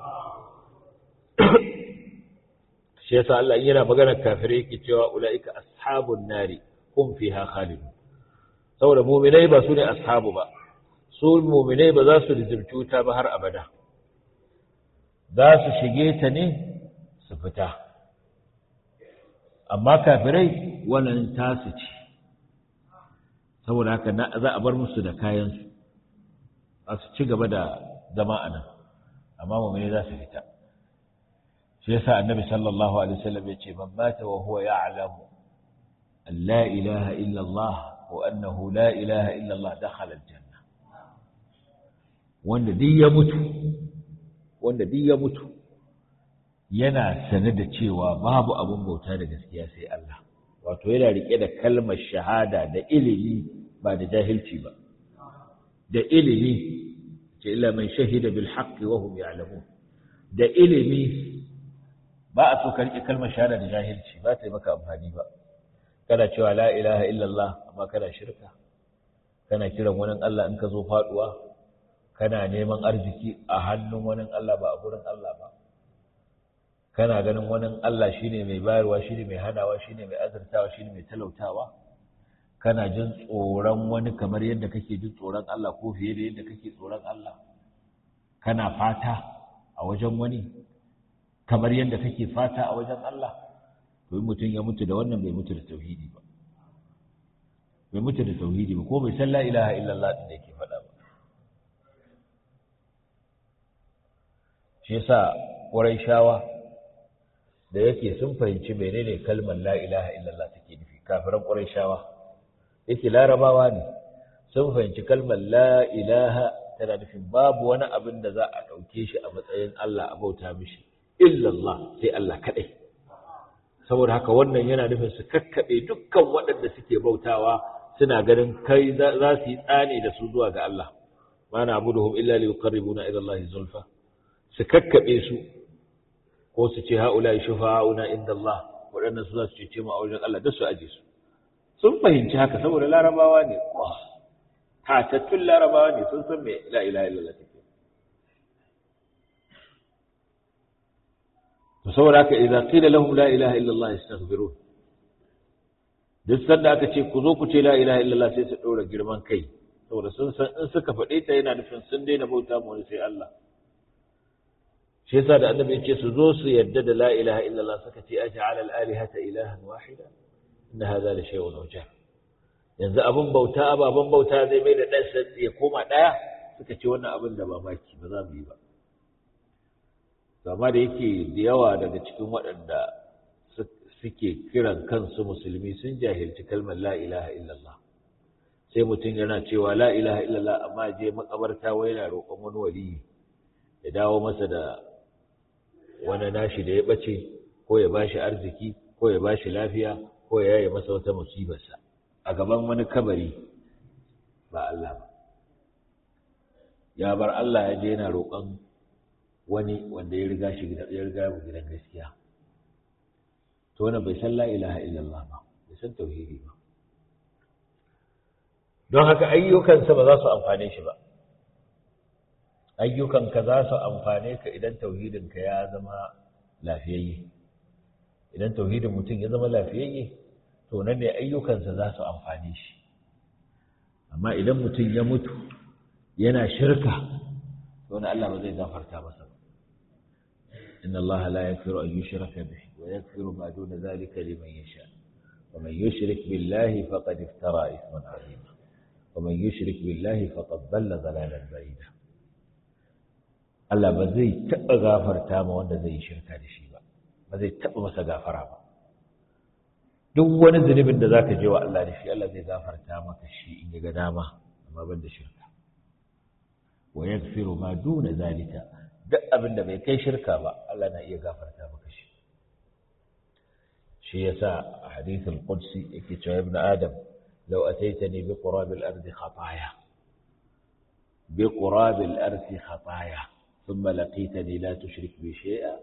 shi yasa Allah yana maganar kafirai yake cewa ula'ika ashabun nari hum fiha khalidun saboda mu'minai ba su ne ashabu ba su mu'minai ba za su rizirci wuta ba har abada za su shige ta ne su fita amma kafirai wannan tasu ce saboda haka za a bar musu da kayansu a su ci gaba da zama a nan amma mummune za su fita shi yasa annabi sallallahu alaihi wasallam ya ce man mata wa huwa ya'lamu an la ilaha illa Allah wa annahu la ilaha illa Allah dakhala aljanna wanda duk ya mutu wanda duk ya mutu yana sane da cewa babu abin bauta da gaskiya sai Allah wato yana rike da kalmar shahada da ilimi ba da jahilci ba da ilimi ce illa man shahida bil haqqi wa hum ya'lamun da ilimi ba a so ka rike kalmar shahada da jahilci ba ta yi maka amfani ba kana cewa la ilaha illallah amma kana shirka kana kiran wani Allah in ka zo faduwa kana neman arziki a hannun wani Allah ba a gurin Allah ba kana ganin wani Allah shine mai bayarwa shine mai hanawa shine mai azurtawa shine mai talautawa kana jin tsoron wani kamar yadda kake jin tsoron Allah ko fiye da yadda kake tsoron Allah kana fata a wajen wani kamar yadda kake fata a wajen Allah to mutum ya mutu da wannan bai mutu da tauhidi ba bai mutu da tauhidi ba ko bai san la ilaha illallah din da yake faɗa ba shi yasa shawa da yake sun fahimci menene kalmar la ilaha illallah take nufi kafiran shawa yake larabawa ne sun fahimci kalmar la ilaha tana nufin babu wani abin da za a ɗauke shi a matsayin Allah a bauta mishi illallah sai Allah kaɗai saboda haka wannan yana nufin su kakkaɓe dukkan waɗanda suke bautawa suna ganin kai za su yi tsani da su zuwa ga Allah ma na abuduhum illa li yuqarribuna ila Allah zulfa su kakkaɓe su ko su ce haula shufa'una inda Allah waɗannan su za su cece mu a wajen Allah duk su aje su sun fahimci haka saboda larabawa ne tatattun larabawa ne sun san me la ilaha illallah take to saboda haka idan qila lahum la ilaha illallah yastaghfirun duk sanda aka ce ku zo ku ce la ilaha illallah sai su ɗora girman kai saboda sun san in suka faɗe ta yana nufin sun daina bauta mu wani sai Allah shi yasa da annabi ce su zo su yadda da la ilaha illallah suka ce aj'al al alihata ilahan wahida inna hadha la shay'un ujab yanzu abin bauta ababen bauta zai mai da ɗan ya koma ɗaya suka ce wannan abin da mamaki ba za mu yi ba amma da yake da yawa daga cikin waɗanda suke kiran kansu musulmi sun jahilci kalmar la ilaha illallah sai mutum yana cewa la ilaha illallah amma je makabarta wai yana roƙon wani waliyi ya dawo masa da wani nashi da ya ɓace ko ya bashi arziki ko ya bashi lafiya ko ya yaye masa wata musibarsa a gaban wani kabari ba Allah ba ya bar Allah ya je yana roƙon wani wanda ya riga shi ya riga mu gidan gaskiya to wannan bai san la ilaha illallah ba bai san tauhidi ba don haka ayyukansa ba za su amfane shi ba ayyukanka za su amfane ka idan tauhidinka ya zama lafiyayye idan tauhidin mutum ya zama lafiyayye to nan ne ayyukansa za su amfane shi amma idan mutum ya mutu yana shirka to na Allah ba zai gafarta masa ba inna Allah la yaghfiru an yushraka bihi wa yaghfiru ma duna dhalika liman yasha wa man yushrik billahi faqad iftara ithman 'azima wa man yushrik billahi faqad dhalla dhalalan ba'ida Allah ba zai taɓa gafarta ma wanda zai yi shirka da shi ba ba zai taɓa masa gafara ba duk wani zunubin da zaka je wa Allah da shi Allah zai gafarta maka shi in ya ga dama amma ban da shirka wa yaghfiru ma duna zalika duk abin da bai kai shirka ba Allah na iya gafarta maka shi shi yasa a hadithul qudsi yake cewa ibn adam law ataitani bi qurabil ardi khataya bi qurabil ardi khataya thumma laqitani la tushrik bi shay'a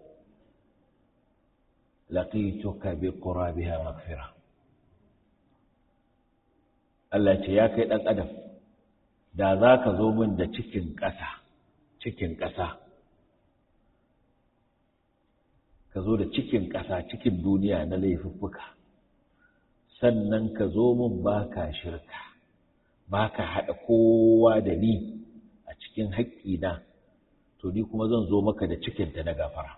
laqituka bi qurabiha maghfira Allah ce ya kai dan adam da za ka zo min da cikin ƙasa cikin ƙasa ka zo da cikin ƙasa cikin duniya na laifuffuka sannan ka zo min baka shirka baka haɗa kowa da ni a cikin haƙƙina to ni kuma zan zo maka da cikinta na gafara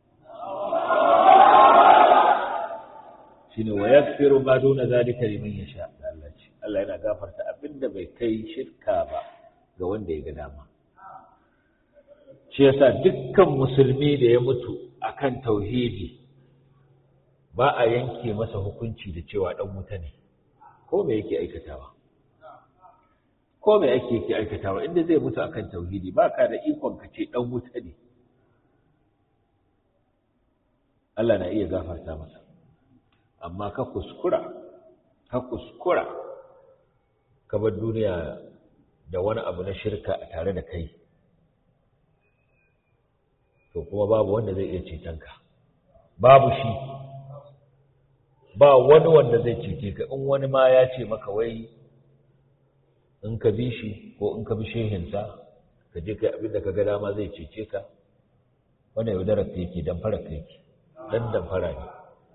shine wa yaghfiru ma duna zalika liman yasha Allah ce Allah yana gafarta abinda bai kai shirka ba ga wanda ya ga dama shi yasa dukkan musulmi da ya mutu akan tauhidi ba a yanke masa hukunci da cewa dan wuta ne ko me yake aikatawa ko me ake yake aikatawa inda zai mutu akan tauhidi ba ka da ikon ka ce dan wuta ne Allah na iya gafarta masa amma ka kuskura ka kuskura ka bar duniya da wani abu na shirka a tare da kai to kuma babu wanda zai iya ceton ka babu shi ba wani wanda zai cece ka in wani ma ya ce maka wai in ka bi shi ko in ka bi shehinsa ka je kai abin da ka ga dama zai cece ka wannan yaudarar ka yake damfara ka yake dan damfara ne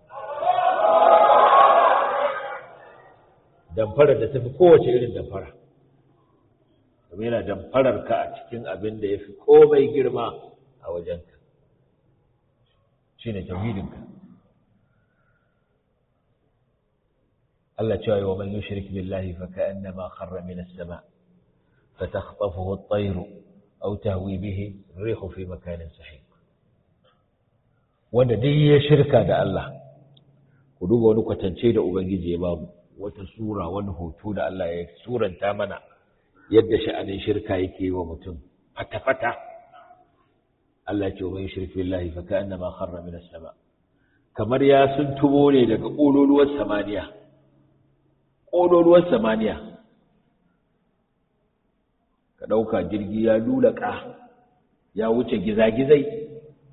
damfarar da ta fi kowace irin damfara kuma yana damfarar ka a cikin abin da ya fi komai girma a wajenka shi ne tauhidinka Allah cewa yi wa man yushrik billahi fa ka'annama kharra min as-sama fa takhtafuhu at-tayr aw tahwi bihi ar-rihu fi makanin sahih wanda duk ya shirka da Allah ku duba wani kwatance da ubangiji ya babu wata sura wani hoto da Allah ya suranta mana yadda sha'anin shirka yake wa mutum fata-fata Allah ce wa shirki billahi fa ka'annama kharra min as-sama kamar ya sun tubo ne daga kololuwar samaniya kololuwar samaniya ka dauka jirgi ya lulaka ya wuce gizagizai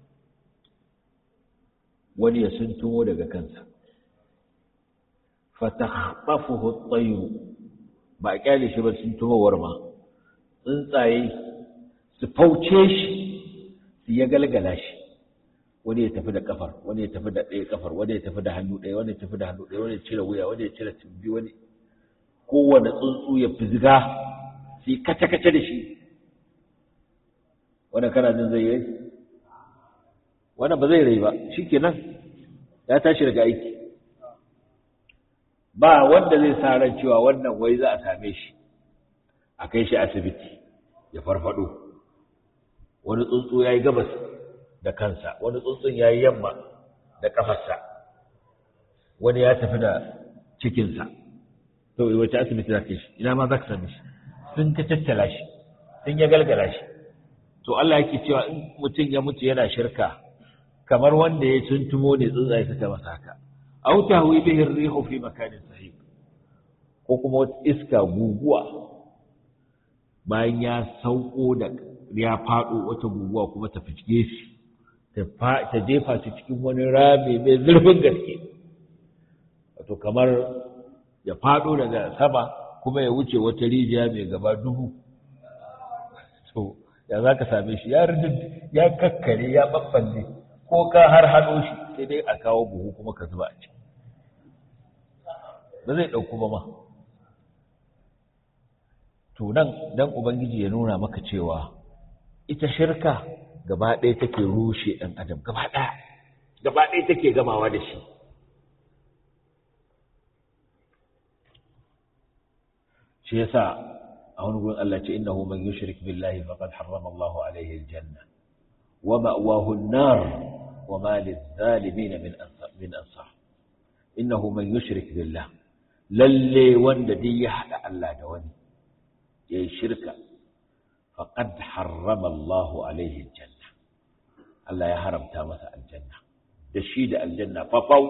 wani ya sun tumo daga kansa فتخطفه الطير ba a kyale shi ba sun tumowar ma tsuntsaye su fauce shi su ya galgala shi wani ya tafi da kafar wani ya tafi da ɗaya kafar wani ya tafi da hannu ɗaya wani ya tafi da hannu ɗaya wani ya cire wuya wani ya cire tumbi wani kowane tsuntsu ya fizga su yi kace-kace da shi wanda kana jin zai yi wannan ba zai rai ba shi kenan ya tashi daga aiki ba wanda zai sa ran cewa wannan wai za a same shi a kai shi asibiti ya farfado wani tsuntsu ya yi gabas da kansa wani tsuntsun ya yi yamma da kafarsa wani ya tafi da cikinsa to wace asibiti za ka shi ina ma za ka same shi sun ka tattala shi sun ya galgala shi to Allah yake cewa in mutum ya mutu yana shirka kamar wanda ya tuntumo ne tsuntsaye suka masa haka aw tahwi bihi ar-rihu fi makanin sahih ko kuma wata iska guguwa bayan ya sauko da ya fado wata guguwa kuma ta fice shi ta ta jefa shi cikin wani rami mai zurfin gaske wato kamar ya fado daga sama kuma ya wuce wata rijiya mai gaba dubu to ya za ka same shi ya ya kakkare ya babballe ko ka har haɗo shi sai dai a kawo buhu kuma ka zuba a ciki ba zai ɗauku ba ma to nan dan ubangiji ya nuna maka cewa ita shirka gaba ɗaya take rushe ɗan adam gaba ɗaya gaba ɗaya take gamawa da shi shi yasa a wani gurin Allah ce innahu man yushrik billahi faqad harrama Allahu alayhi aljanna wa ma'wahu an-nar wa ma lidh-dhalimin min ansar min ansar innahu man yushrik billah lalle wanda duk ya hada Allah da wani yayi shirka faqad harrama Allahu alayhi aljanna Allah ya haramta masa aljanna da shi da aljanna fafau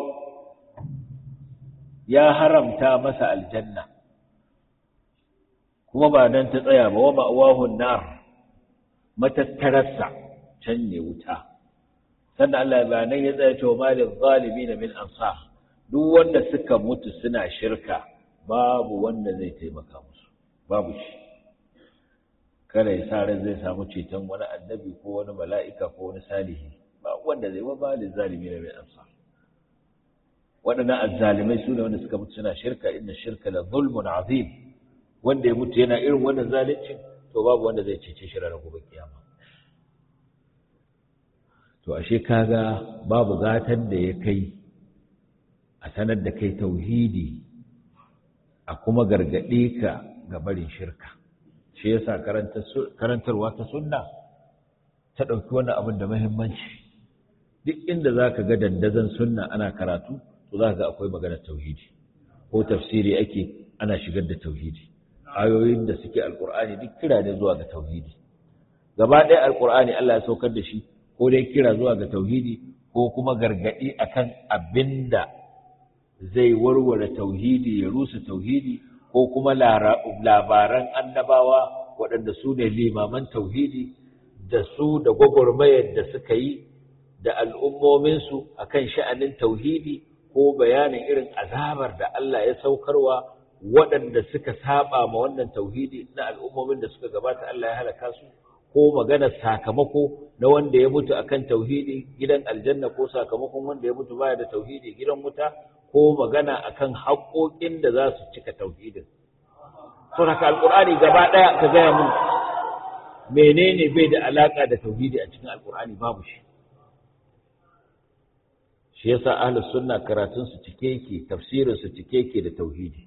ya haramta masa aljanna kuma ba nan ta tsaya ba wa ma'awahun nar matattararsa can ne wuta sannan Allah ba nan ya tsaya cewa malin zalimi na min ansa duk wanda suka mutu suna shirka babu wanda zai taimaka musu babu shi kada ya sa ran zai samu ceton wani annabi ko wani mala'ika ko wani salihi ba wanda zai wa malin zalimi na min ansa waɗannan azzalimai su ne wanda suka mutu suna shirka inna shirka la zulmun azim wanda ya mutu yana irin wannan zalincin to babu wanda zai cece shi ranar gobe kiyama to ashe kaga babu gatan da ya kai a sanar da kai tauhidi a kuma gargaɗe ka ga barin shirka shi yasa karantarwa ta sunna ta ɗauki wannan abin da muhimmanci duk inda za ka ga dandazon sunna ana karatu to za ka ga akwai maganar tauhidi ko tafsiri ake ana shigar da tauhidi ayoyin da suke alkur'ani duk kira ne zuwa ga tauhidi gaba ɗaya alkur'ani Allah ya saukar da shi ko dai kira zuwa ga tauhidi ko kuma gargaɗi akan abinda zai warware tauhidi ya rusa tauhidi ko kuma labaran annabawa waɗanda su ne limaman tauhidi da su da gwagwarmayar da suka yi da al'ummominsu akan sha'anin tauhidi ko bayanin irin azabar da Allah ya saukarwa waɗanda suka saba ma wannan tauhidi na al'ummomin da suka gabata Allah ya halaka su ko magana sakamako na wanda ya mutu akan tauhidi gidan aljanna ko sakamakon wanda ya mutu baya da tauhidi gidan wuta ko magana akan haƙoƙin da za su cika tauhidin to haka alqur'ani gaba ɗaya ka gaya mun menene bai da alaka da tauhidi a cikin alqur'ani babu shi shi yasa ahlus sunna karatun su cike yake tafsirin su cike yake da tauhidi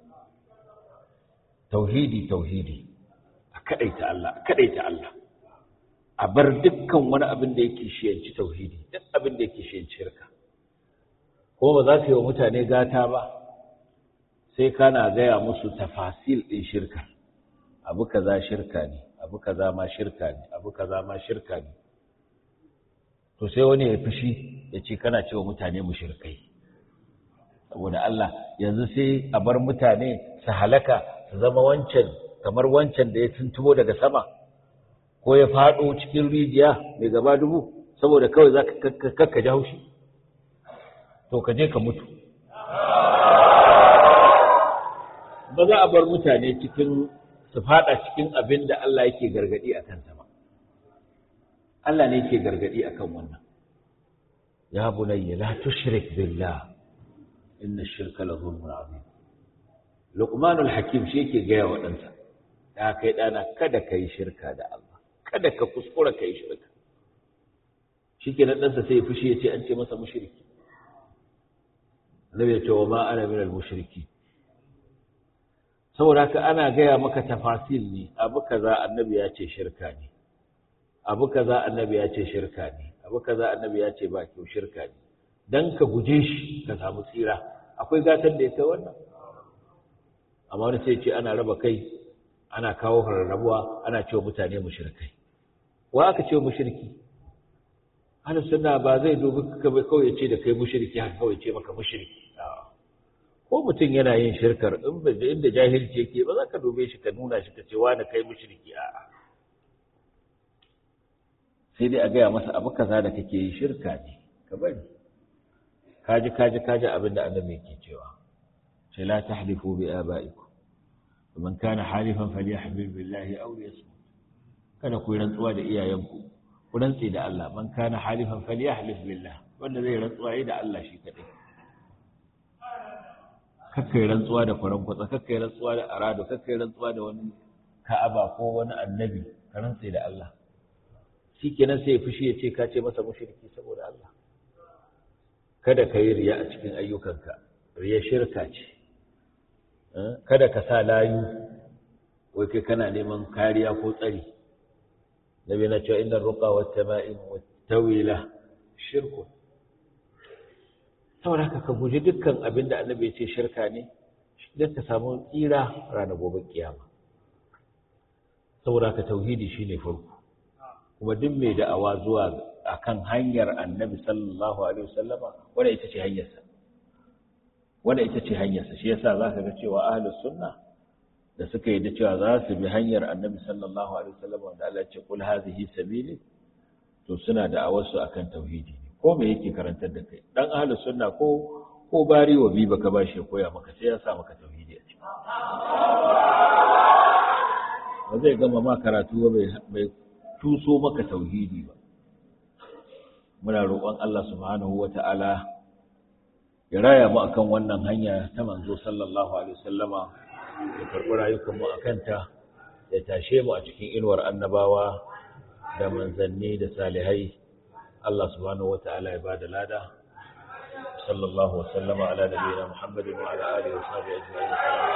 tauhidi tauhidi a kadaita Allah a kadaita Allah a bar dukkan wani abin da yake shiyanci tauhidi duk abin da yake shiyanci shirka ko ba za ka yi wa mutane gata ba sai kana gaya musu tafasil din shirka abu kaza shirka ne abu kaza ma shirka ne abu kaza ma shirka ne to sai wani ya fushi ya ce kana cewa mutane mushrikai saboda Allah yanzu sai a bar mutane su halaka su zama wancan kamar wancan da ya tuntubo daga sama ko ya faɗo cikin rijiya mai gaba dubu saboda kawai za ka kakka ji haushi to ka je ka mutu ba za a bar mutane cikin su fada cikin abin da Allah yake gargadi a kansa ba Allah ne yake gargadi akan wannan ya bunayya la tushrik billah inna ash-shirka la dhulmun azim Luqmanul Hakim shi yake gaya wa ɗansa ya kai ɗana kada ka yi shirka da Allah kada ka kuskura ka yi shirka shi ke ɗansa sai ya fushi ya ce an ce masa mushriki Annabi ya ce wa ma ana min al-mushriki saboda haka ana gaya maka tafasil ne abu kaza annabi ya ce shirka ne abu kaza annabi ya ce shirka ne abu kaza annabi ya ce ba kyau shirka ne dan ka guje shi ka samu tsira akwai gatar da ya kai wannan amma wani sai ce ana raba kai ana kawo rarrabuwa ana cewa mutane mushrikai wa aka ce mushriki ahlus sunna ba zai dubi ka kawai ya ce da kai mushriki haka kawai ce maka mushriki ko mutum yana yin shirkar in ba inda jahilci yake ba za ka dube shi ka nuna shi ka ce wani kai mushriki a'a sai dai a gaya masa abu kaza da kake yi shirka ne ka bari kaji kaji kaji abin da annabi yake cewa sai la tahlifu bi aba'ikum man kana halifan falyahlil billahi aw liyasmut kada ku rantsuwa da iyayenku ku rantsi da Allah man kana halifan falyahlif billah wanda zai rantsuwa yi da Allah shi kadai kakkai rantsuwa da faran kwatsa kakkai rantsuwa da arado kakkai rantsuwa da wani ka'aba ko wani annabi ka rantsi da Allah shikenan sai ya fushi ya ce ka ce masa mushriki saboda Allah kada ka yi riya a cikin ayyukanka riya shirka ce kada ka sa layu wai kai kana neman kariya ko tsari nabi na cewa inna ruqa wa tama'im wa tawila shirku saboda haka ka guji dukkan abin da annabi ya ce shirka ne don ka samu tsira ranar gobe kiyama saboda haka tauhidi shine farko kuma duk mai da'awa zuwa akan hanyar annabi sallallahu alaihi wasallama wanda ita ce hanyarsa wanda ita ce hanyarsa shi yasa zaka ga cewa ahlus sunna da suka yi da cewa za su bi hanyar annabi sallallahu alaihi wasallama wanda Allah ya ce kul hadhihi sabili to suna da'awar su akan tauhidi ko me yake karantar da kai dan ahlus sunna ko ko bari wa bi baka bashi ya koya maka sai ya sa maka tauhidi a ciki ba zai gama ma karatu ba bai tuso maka tauhidi ba muna roƙon Allah subhanahu wata'ala ya raya mu akan wannan hanya ta manzo sallallahu alaihi wasallama ya karɓi rayukan mu akan ta ya tashe mu a cikin inuwar annabawa da manzanni da salihai Allah subhanahu wata'ala ya bada lada sallallahu wasallama ala nabiyina Muhammadin wa ala alihi wa sahbihi ajma'in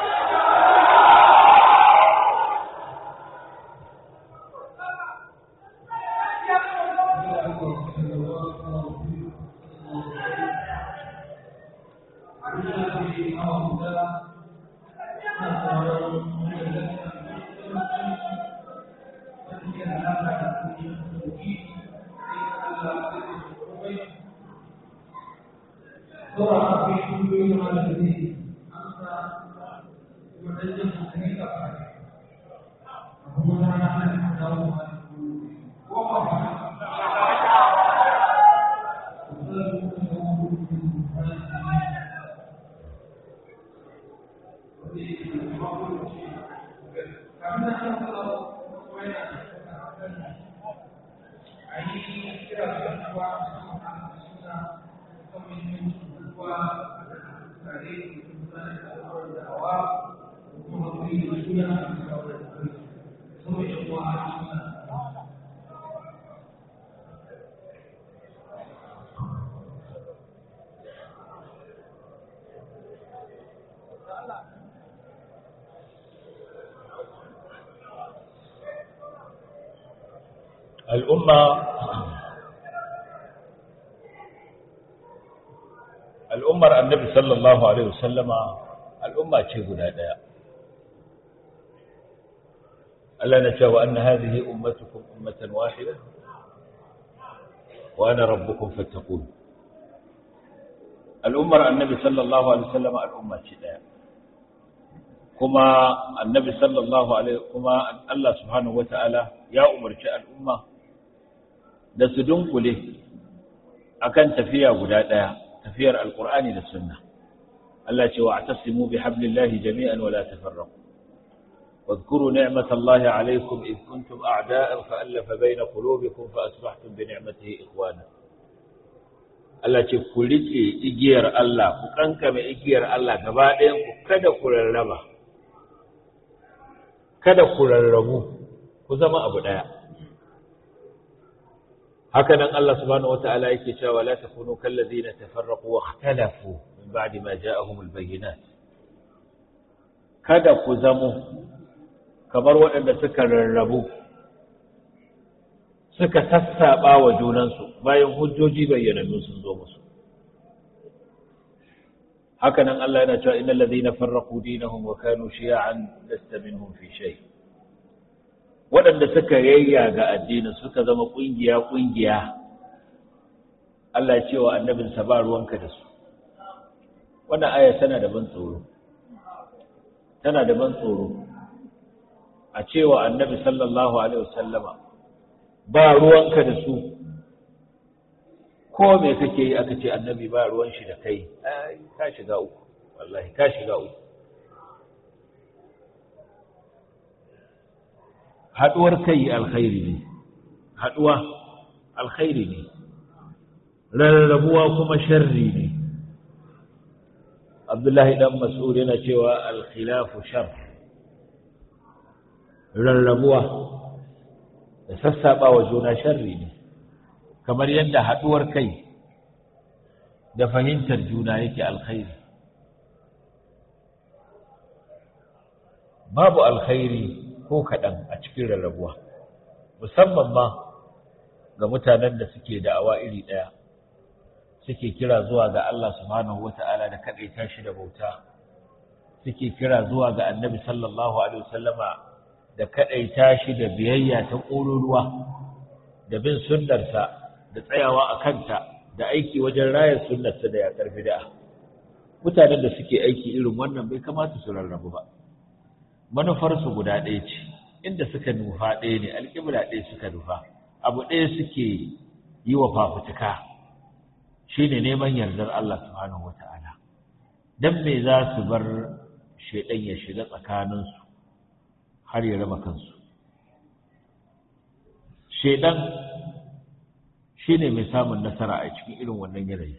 al'umma al'ummar annabi sallallahu alaihi wasallama al'umma ce guda ɗaya Allah na cewa anna hadhihi ummatukum ummatan wahida wa ana rabbukum fattaqun al'ummar annabi sallallahu alaihi wasallama al'umma ce ɗaya kuma annabi sallallahu alaihi kuma Allah subhanahu wata'ala ya umarci al'umma da su dunkule akan tafiya guda ɗaya tafiyar alkur'ani da sunna Allah ce wa'tasimu bihablillahi jami'an wa la tafarraqu واذكروا نعمة الله عليكم إذ كنتم أعداء فألف بين قلوبكم فأصبحتم بنعمته إخوانا Allah ce ku riƙe igiyar Allah ku kankame igiyar Allah gaba ɗayan ku kada ku rarraba kada ku rarrabu ku zama abu ɗaya haka nan Allah subhanahu wata'ala yake cewa la takunu kallazina tafarraqu wa ikhtalafu min ba'di ma ja'ahumul bayyinat kada ku zamo kamar waɗanda suka rarrabu suka sassaɓa wa junansu bayan hujjoji bayyanannu sun zo musu haka nan Allah yana cewa innal ladhina farraqu dinahum wa kanu shi'an lasta minhum fi shay waɗanda suka yayya ga addinin suka zama kungiya kungiya Allah ya ce wa annabinsa ba ruwanka da su wannan aya tana da ban tsoro tana da ban tsoro a cewa annabi sallallahu alaihi wasallama ba ruwanka da su ko me kake yi aka ce annabi ba ruwan shi da kai ai ka shiga uku wallahi ka shiga uku haduwar kai alkhairi ne haduwa alkhairi ne rarrabuwa kuma sharri ne abdullahi dan mas'ud yana cewa al-khilafu sharr rarrabuwa da sassaɓa wa juna sharri ne kamar yadda haɗuwar kai da fahimtar juna yake alkhairi babu alkhairi ko kaɗan a cikin rarrabuwa musamman ma ga mutanen da suke da'awa iri ɗaya suke kira zuwa ga Allah subhanahu wata'ala da kaɗaita shi da bauta suke kira zuwa ga annabi sallallahu alaihi wasallama da kaɗaita shi da biyayya ta ƙoruruwa da bin sunnarsa da tsayawa a kanta da aiki wajen rayar sunnarsa da yaƙar bid'a mutanen da suke aiki irin wannan bai kamata su rarrabu ba manufarsu guda ɗaya ce inda suka nufa ɗaya ne alƙibla ɗaya suka nufa abu ɗaya suke yi wa fafutuka shine neman yardar Allah subhanahu wata'ala dan me za su bar shaidan ya shiga tsakaninsu har ya raba kansu shaidan shine mai samun nasara a cikin irin wannan yanayi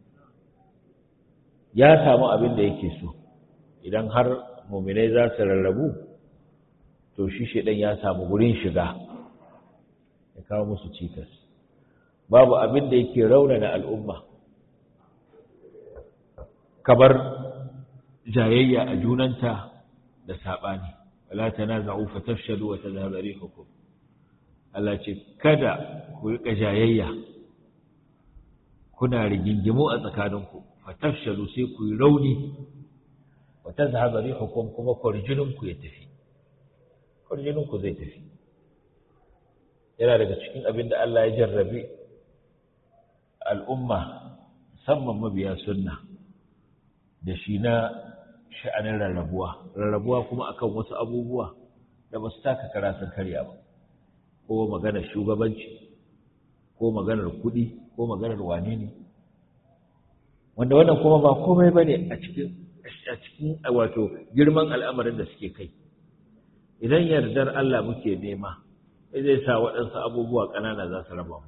ya samu abin da yake so idan har muminai za su rarrabu to shi shaidan ya samu gurin shiga ya kawo musu cikas babu abin da yake raunana al'umma kamar jayayya a junanta da saɓani wala tanaza'u fatafshalu wa tadhhabu rihukum Allah ce kada ku rika jayayya kuna rigingimu a tsakaninku fatafshalu sai ku yi rauni wa tadhhabu rihukum kuma kwarjininku ya tafi kwarjininku zai tafi yana daga cikin abin da Allah ya jarrabe al'umma musamman mabiya sunna da shi na sha'anin rarrabuwa rarrabuwa kuma akan wasu abubuwa da ba su taka kara sun karya ba ko maganar shugabanci ko maganar kuɗi ko maganar wane ne wanda wannan kuma ba komai ba ne a cikin a cikin wato girman al'amarin da suke kai idan yardar Allah muke nema zai sa waɗansu abubuwa ƙanana za su raba mu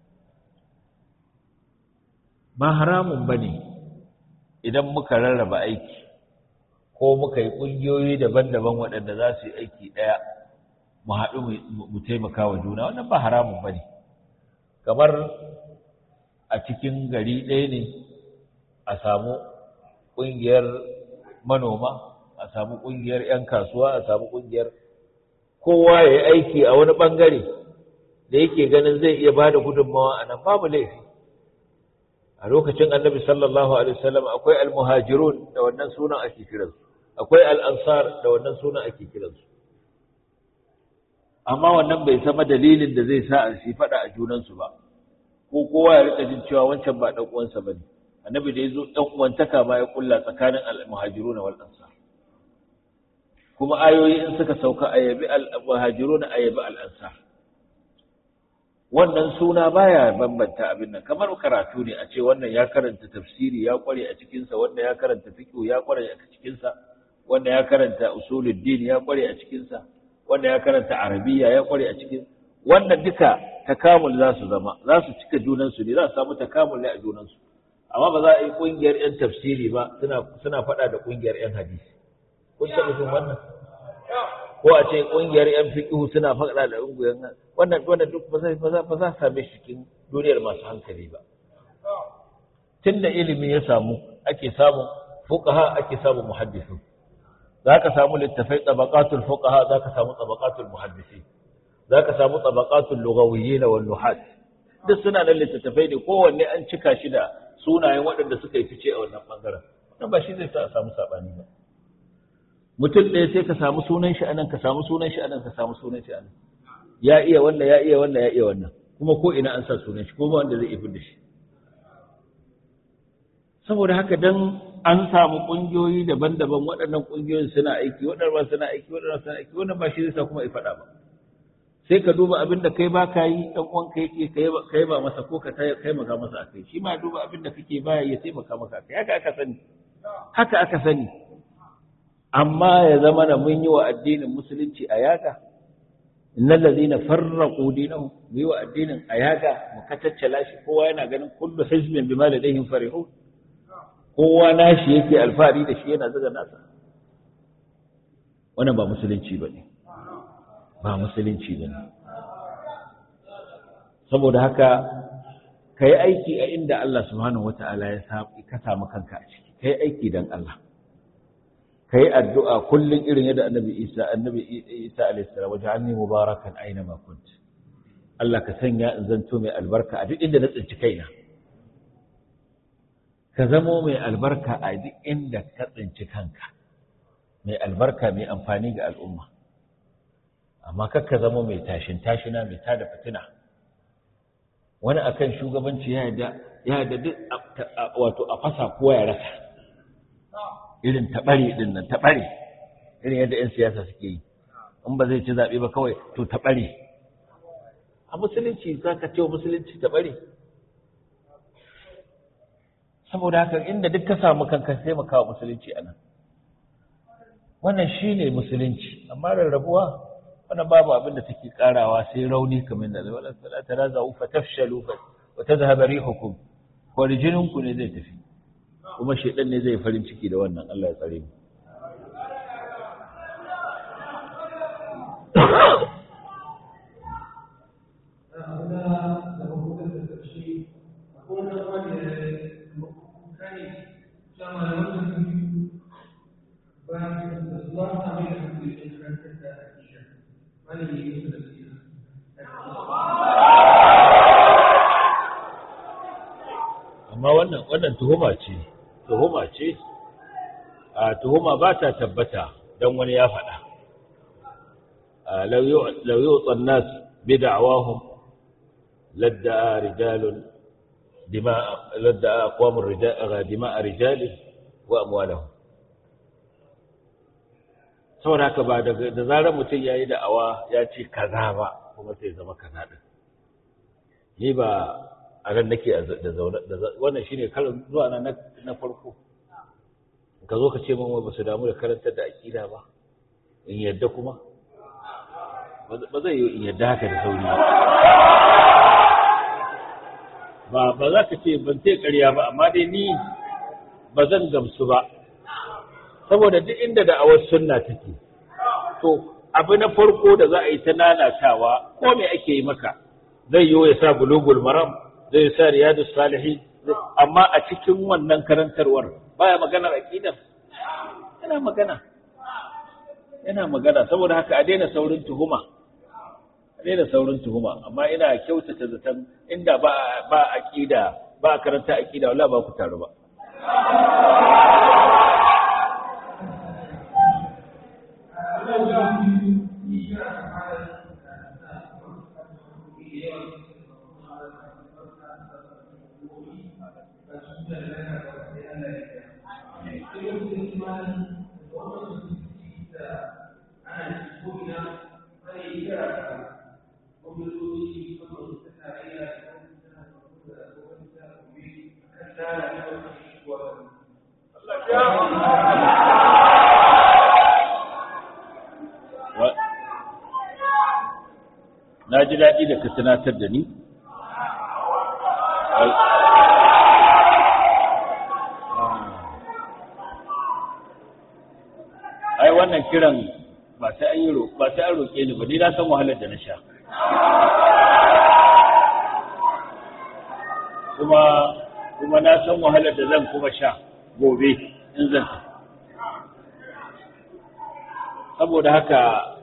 ba haramun ba ne idan muka rarraba aiki ko muka yi ƙungiyoyi daban-daban waɗanda za su yi aiki ɗaya mu haɗu mu taimaka wa juna wannan ba haramun ba ne kamar a cikin gari ɗaya ne a samu ƙungiyar manoma a samu ƙungiyar 'yan kasuwa a samu ƙungiyar kowa ya yi aiki a wani ɓangare da yake ganin zai iya ba da gudunmawa a nan babu laifi a lokacin annabi sallallahu alaihi wasallam akwai almuhajirun da wannan sunan ake kiransu akwai al'ansar da wannan sunan ake kiransu amma wannan bai sama dalilin da zai sa a shi faɗa a junansu ba ko kowa ya rika jin cewa wancan ba ɗan uwansa ba ne annabi da ya zo ɗan uwantaka ma ya kulla tsakanin almuhajiruna wal ansar kuma ayoyi in suka sauka ayabi al-muhajiruna ayabi al-ansar wannan suna baya bambanta abin nan kamar karatu ne a ce wannan ya karanta tafsiri ya kware a cikinsa wannan ya karanta fiqh ya kware a cikinsa wannan ya karanta usuluddin ya kware a cikinsa wannan ya karanta arabiya ya kware a cikin wannan duka takamul za su zama za su cika junansu ne za su samu takamul ne a junansu amma ba za a yi kungiyar yan tafsiri ba suna suna faɗa da kungiyar yan hadisi kun taɓa jin wannan ko a ce kungiyar yan fiqh suna faɗa da kungiyar wannan wannan duk ba zai ba za ba za same shi cikin duniyar masu hankali ba tunda ilimi ya samu ake samu fuqaha ake samu muhaddisu zaka samu littafai tabaqatul fuqaha zaka samu tabaqatul muhaddisi zaka samu tabaqatul lughawiyyin wal nuhat duk suna da littattafai ne kowanne an cika shi da sunayen waɗanda suka yi fice a wannan bangaren wannan ba shi zai sa a samu sabani ba mutum ɗaya sai ka samu sunan shi anan ka samu sunan shi anan ka samu sunan shi anan ya iya wannan ya iya wannan ya iya wannan kuma ko ina an sa sunan shi ko ba wanda zai iya da shi saboda haka dan an samu kungiyoyi daban-daban waɗannan kungiyoyin suna aiki waɗannan suna aiki waɗannan suna aiki wannan ba shi zai sa kuma ya faɗa ba sai ka duba abin da kai ba ka yi ɗan uwan ka yake kai ba masa ko ka taimaka masa a kai shi ma duba abin da kake baya ya taimaka maka a kai haka aka sani haka aka sani amma ya zama na mun yi wa addinin musulunci a yaga innal ladina farraqu dinahum mu yi wa addinin a yaga mu kataccala shi kowa yana ganin kullu hizbin bima ladayhim farihun kowa nashi yake alfahari da shi yana zaga nasa wannan ba musulunci bane ba musulunci bane saboda haka kai aiki a inda Allah subhanahu wataala ya sa ka samu kanka a ciki kai aiki dan Allah ka yi addu'a kullum irin yadda annabi isa annabi isa alaihissalam wajen hannu mubarakan aina makunt Allah ka sanya in zanto mai albarka a duk inda na tsinci kaina ka zamo mai albarka a duk inda ka tsinci kanka mai albarka mai amfani ga al'umma amma kakka zamo mai tashin tashina mai tada fitina wani akan shugabanci ya yadda duk wato a fasa kowa ya rasa irin taɓare ɗin nan taɓare irin yadda 'yan siyasa suke yi in ba zai ci zaɓe ba kawai to taɓare a musulunci za ka ce wa musulunci taɓare saboda haka inda duk ka samu kanka sai maka wa musulunci a nan wannan shi ne musulunci amma rarrabuwa wannan babu abin da take karawa sai rauni kamar da wala salata raza fa tafshalu wa tadhhabu rihukum ko rijininku ne zai tafi kuma shaidan ne zai farin ciki da wannan Allah ya tsare mu amma wannan wannan tuhuma ce tuhuma ce a tuhuma ba ta tabbata don wani ya faɗa lau yi tsannas bi da'awahum ladda'a rijalun ladda'a kwamun dima'a rijalin wa amwalahum saboda haka ba da zarar mutum ya yi da'awa ya ce kaza ba kuma sai zama kaza ɗin ni ba a ran nake da zaune wannan shine karin zuwa na na farko ka zo ka ce min ba su damu da karantar da aqida ba in yadda kuma ba zai yi in yadda haka da sauri ba ba za ka ce ban ce ƙarya ba amma dai ni ba zan gamsu ba saboda duk inda da awar sunna take to abu na farko da za a yi ta lalatawa ko me ake yi maka zai yi ya sa bulugul maram zai sa riyadus salihin amma a cikin wannan karantarwar baya maganar aqidar yana magana yana magana saboda haka a daina saurin tuhuma a daina saurin tuhuma amma ina kyautata zaton inda ba ba aqida ba karanta aqida wallahi ba ku taru ba na ji daɗi da ka tunatar da ni ai wannan kiran ba sai an yi ba sai an roƙe ni ba ni na san wahalar da na sha kuma kuma na san wahalar da zan kuma sha gobe in zan tafi saboda haka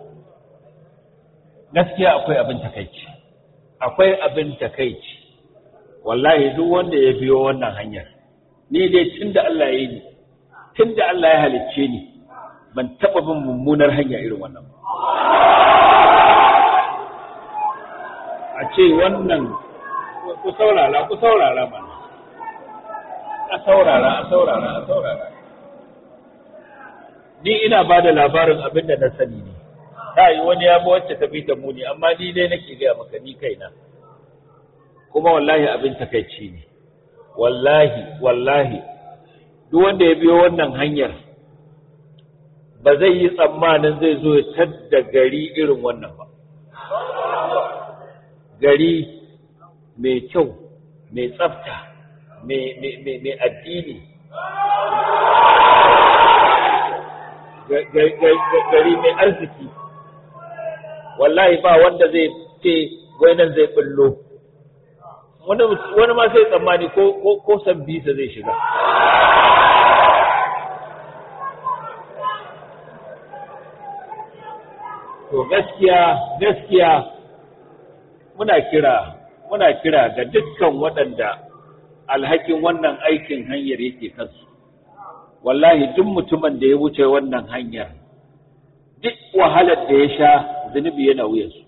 gaskiya akwai abin takaici akwai abin takaici wallahi duk wanda ya biyo wannan hanyar ni dai tunda Allah ya yi ni tunda Allah ya halicce ni ban taɓa bin mummunar hanya irin wannan ba a ce wannan ku saurara ku saurara mana a saurara a saurara a saurara ni ina ba da labarin abin da na sani ne ta yi wani ya wacce ta bi ta muni amma ni dai nake gaya maka ni kaina kuma wallahi abin takaici ne wallahi wallahi duk wanda ya biyo wannan hanyar ba zai yi tsammanin zai zo ya tadda gari irin wannan ba gari mai kyau mai tsafta mai addini gari mai arziki wallahi ba wanda zai ce nan zai bullo wani ma sai tsammani ko san bisa zai shiga to gaskiya gaskiya muna kira muna kira ga dukkan waɗanda alhakin wannan aikin hanyar yake kansu wallahi duk mutumin da ya wuce wannan hanyar duk wahalar da ya sha zunubi yana wuyansu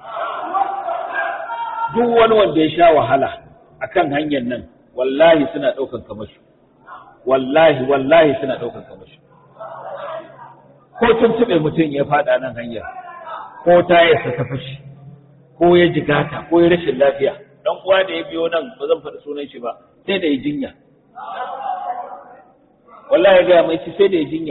duk wani wanda ya sha wahala akan hanyar nan wallahi suna ɗaukan kamashi wallahi wallahi suna ɗaukan kamashi ko tuntuɓe mutum ya faɗa nan hanyar ko tayarsa ta fashi ko ya jigata ko ya rashin lafiya dan uwa da ya biyo nan ba zan faɗi sunan shi ba sai da ya jinya wallahi ya gaya mai ci sai da ya jinya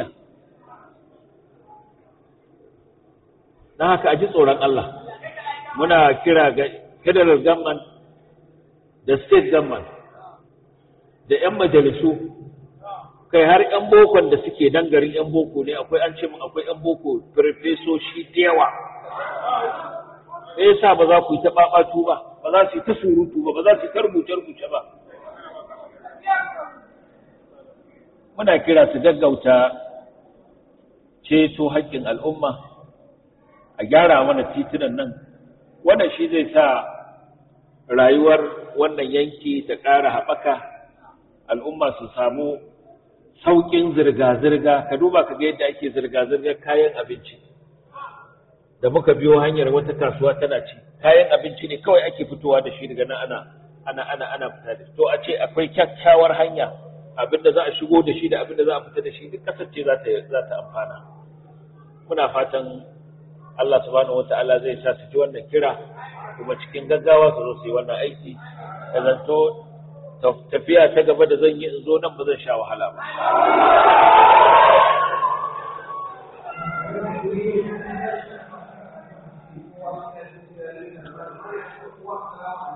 don haka a ji tsoron Allah muna kira ga federal government da state government da 'yan majalisu kai har 'yan bokon da suke dan garin 'yan boko ne akwai an ce mun akwai 'yan boko farfesoshi da yawa me yasa ba za ku yi ta babatu ba ba za su yi ta surutu ba ba za su yi ta rubuce rubuce ba muna kira su gaggauta ceto haƙƙin al'umma a gyara mana titunan nan wannan shi zai sa rayuwar wannan yanki ta ƙara haɓaka al'umma su samu sauƙin zirga-zirga ka duba ka ga yadda ake zirga-zirgar kayan abinci da muka biyo hanyar wata kasuwa tana ci kayan abinci ne kawai ake fitowa da shi daga nan ana ana ana ana fita da to a ce akwai kyakkyawar hanya abinda za a shigo da shi da abinda za a fita da shi duk kasar ce za ta za ta amfana muna fatan Allah subhanahu wataala zai sa su ji wannan kira kuma cikin gaggawa su zo su yi wannan aiki da zanto tafiya ta gaba da zan yi in zo nan ba zan sha wahala ba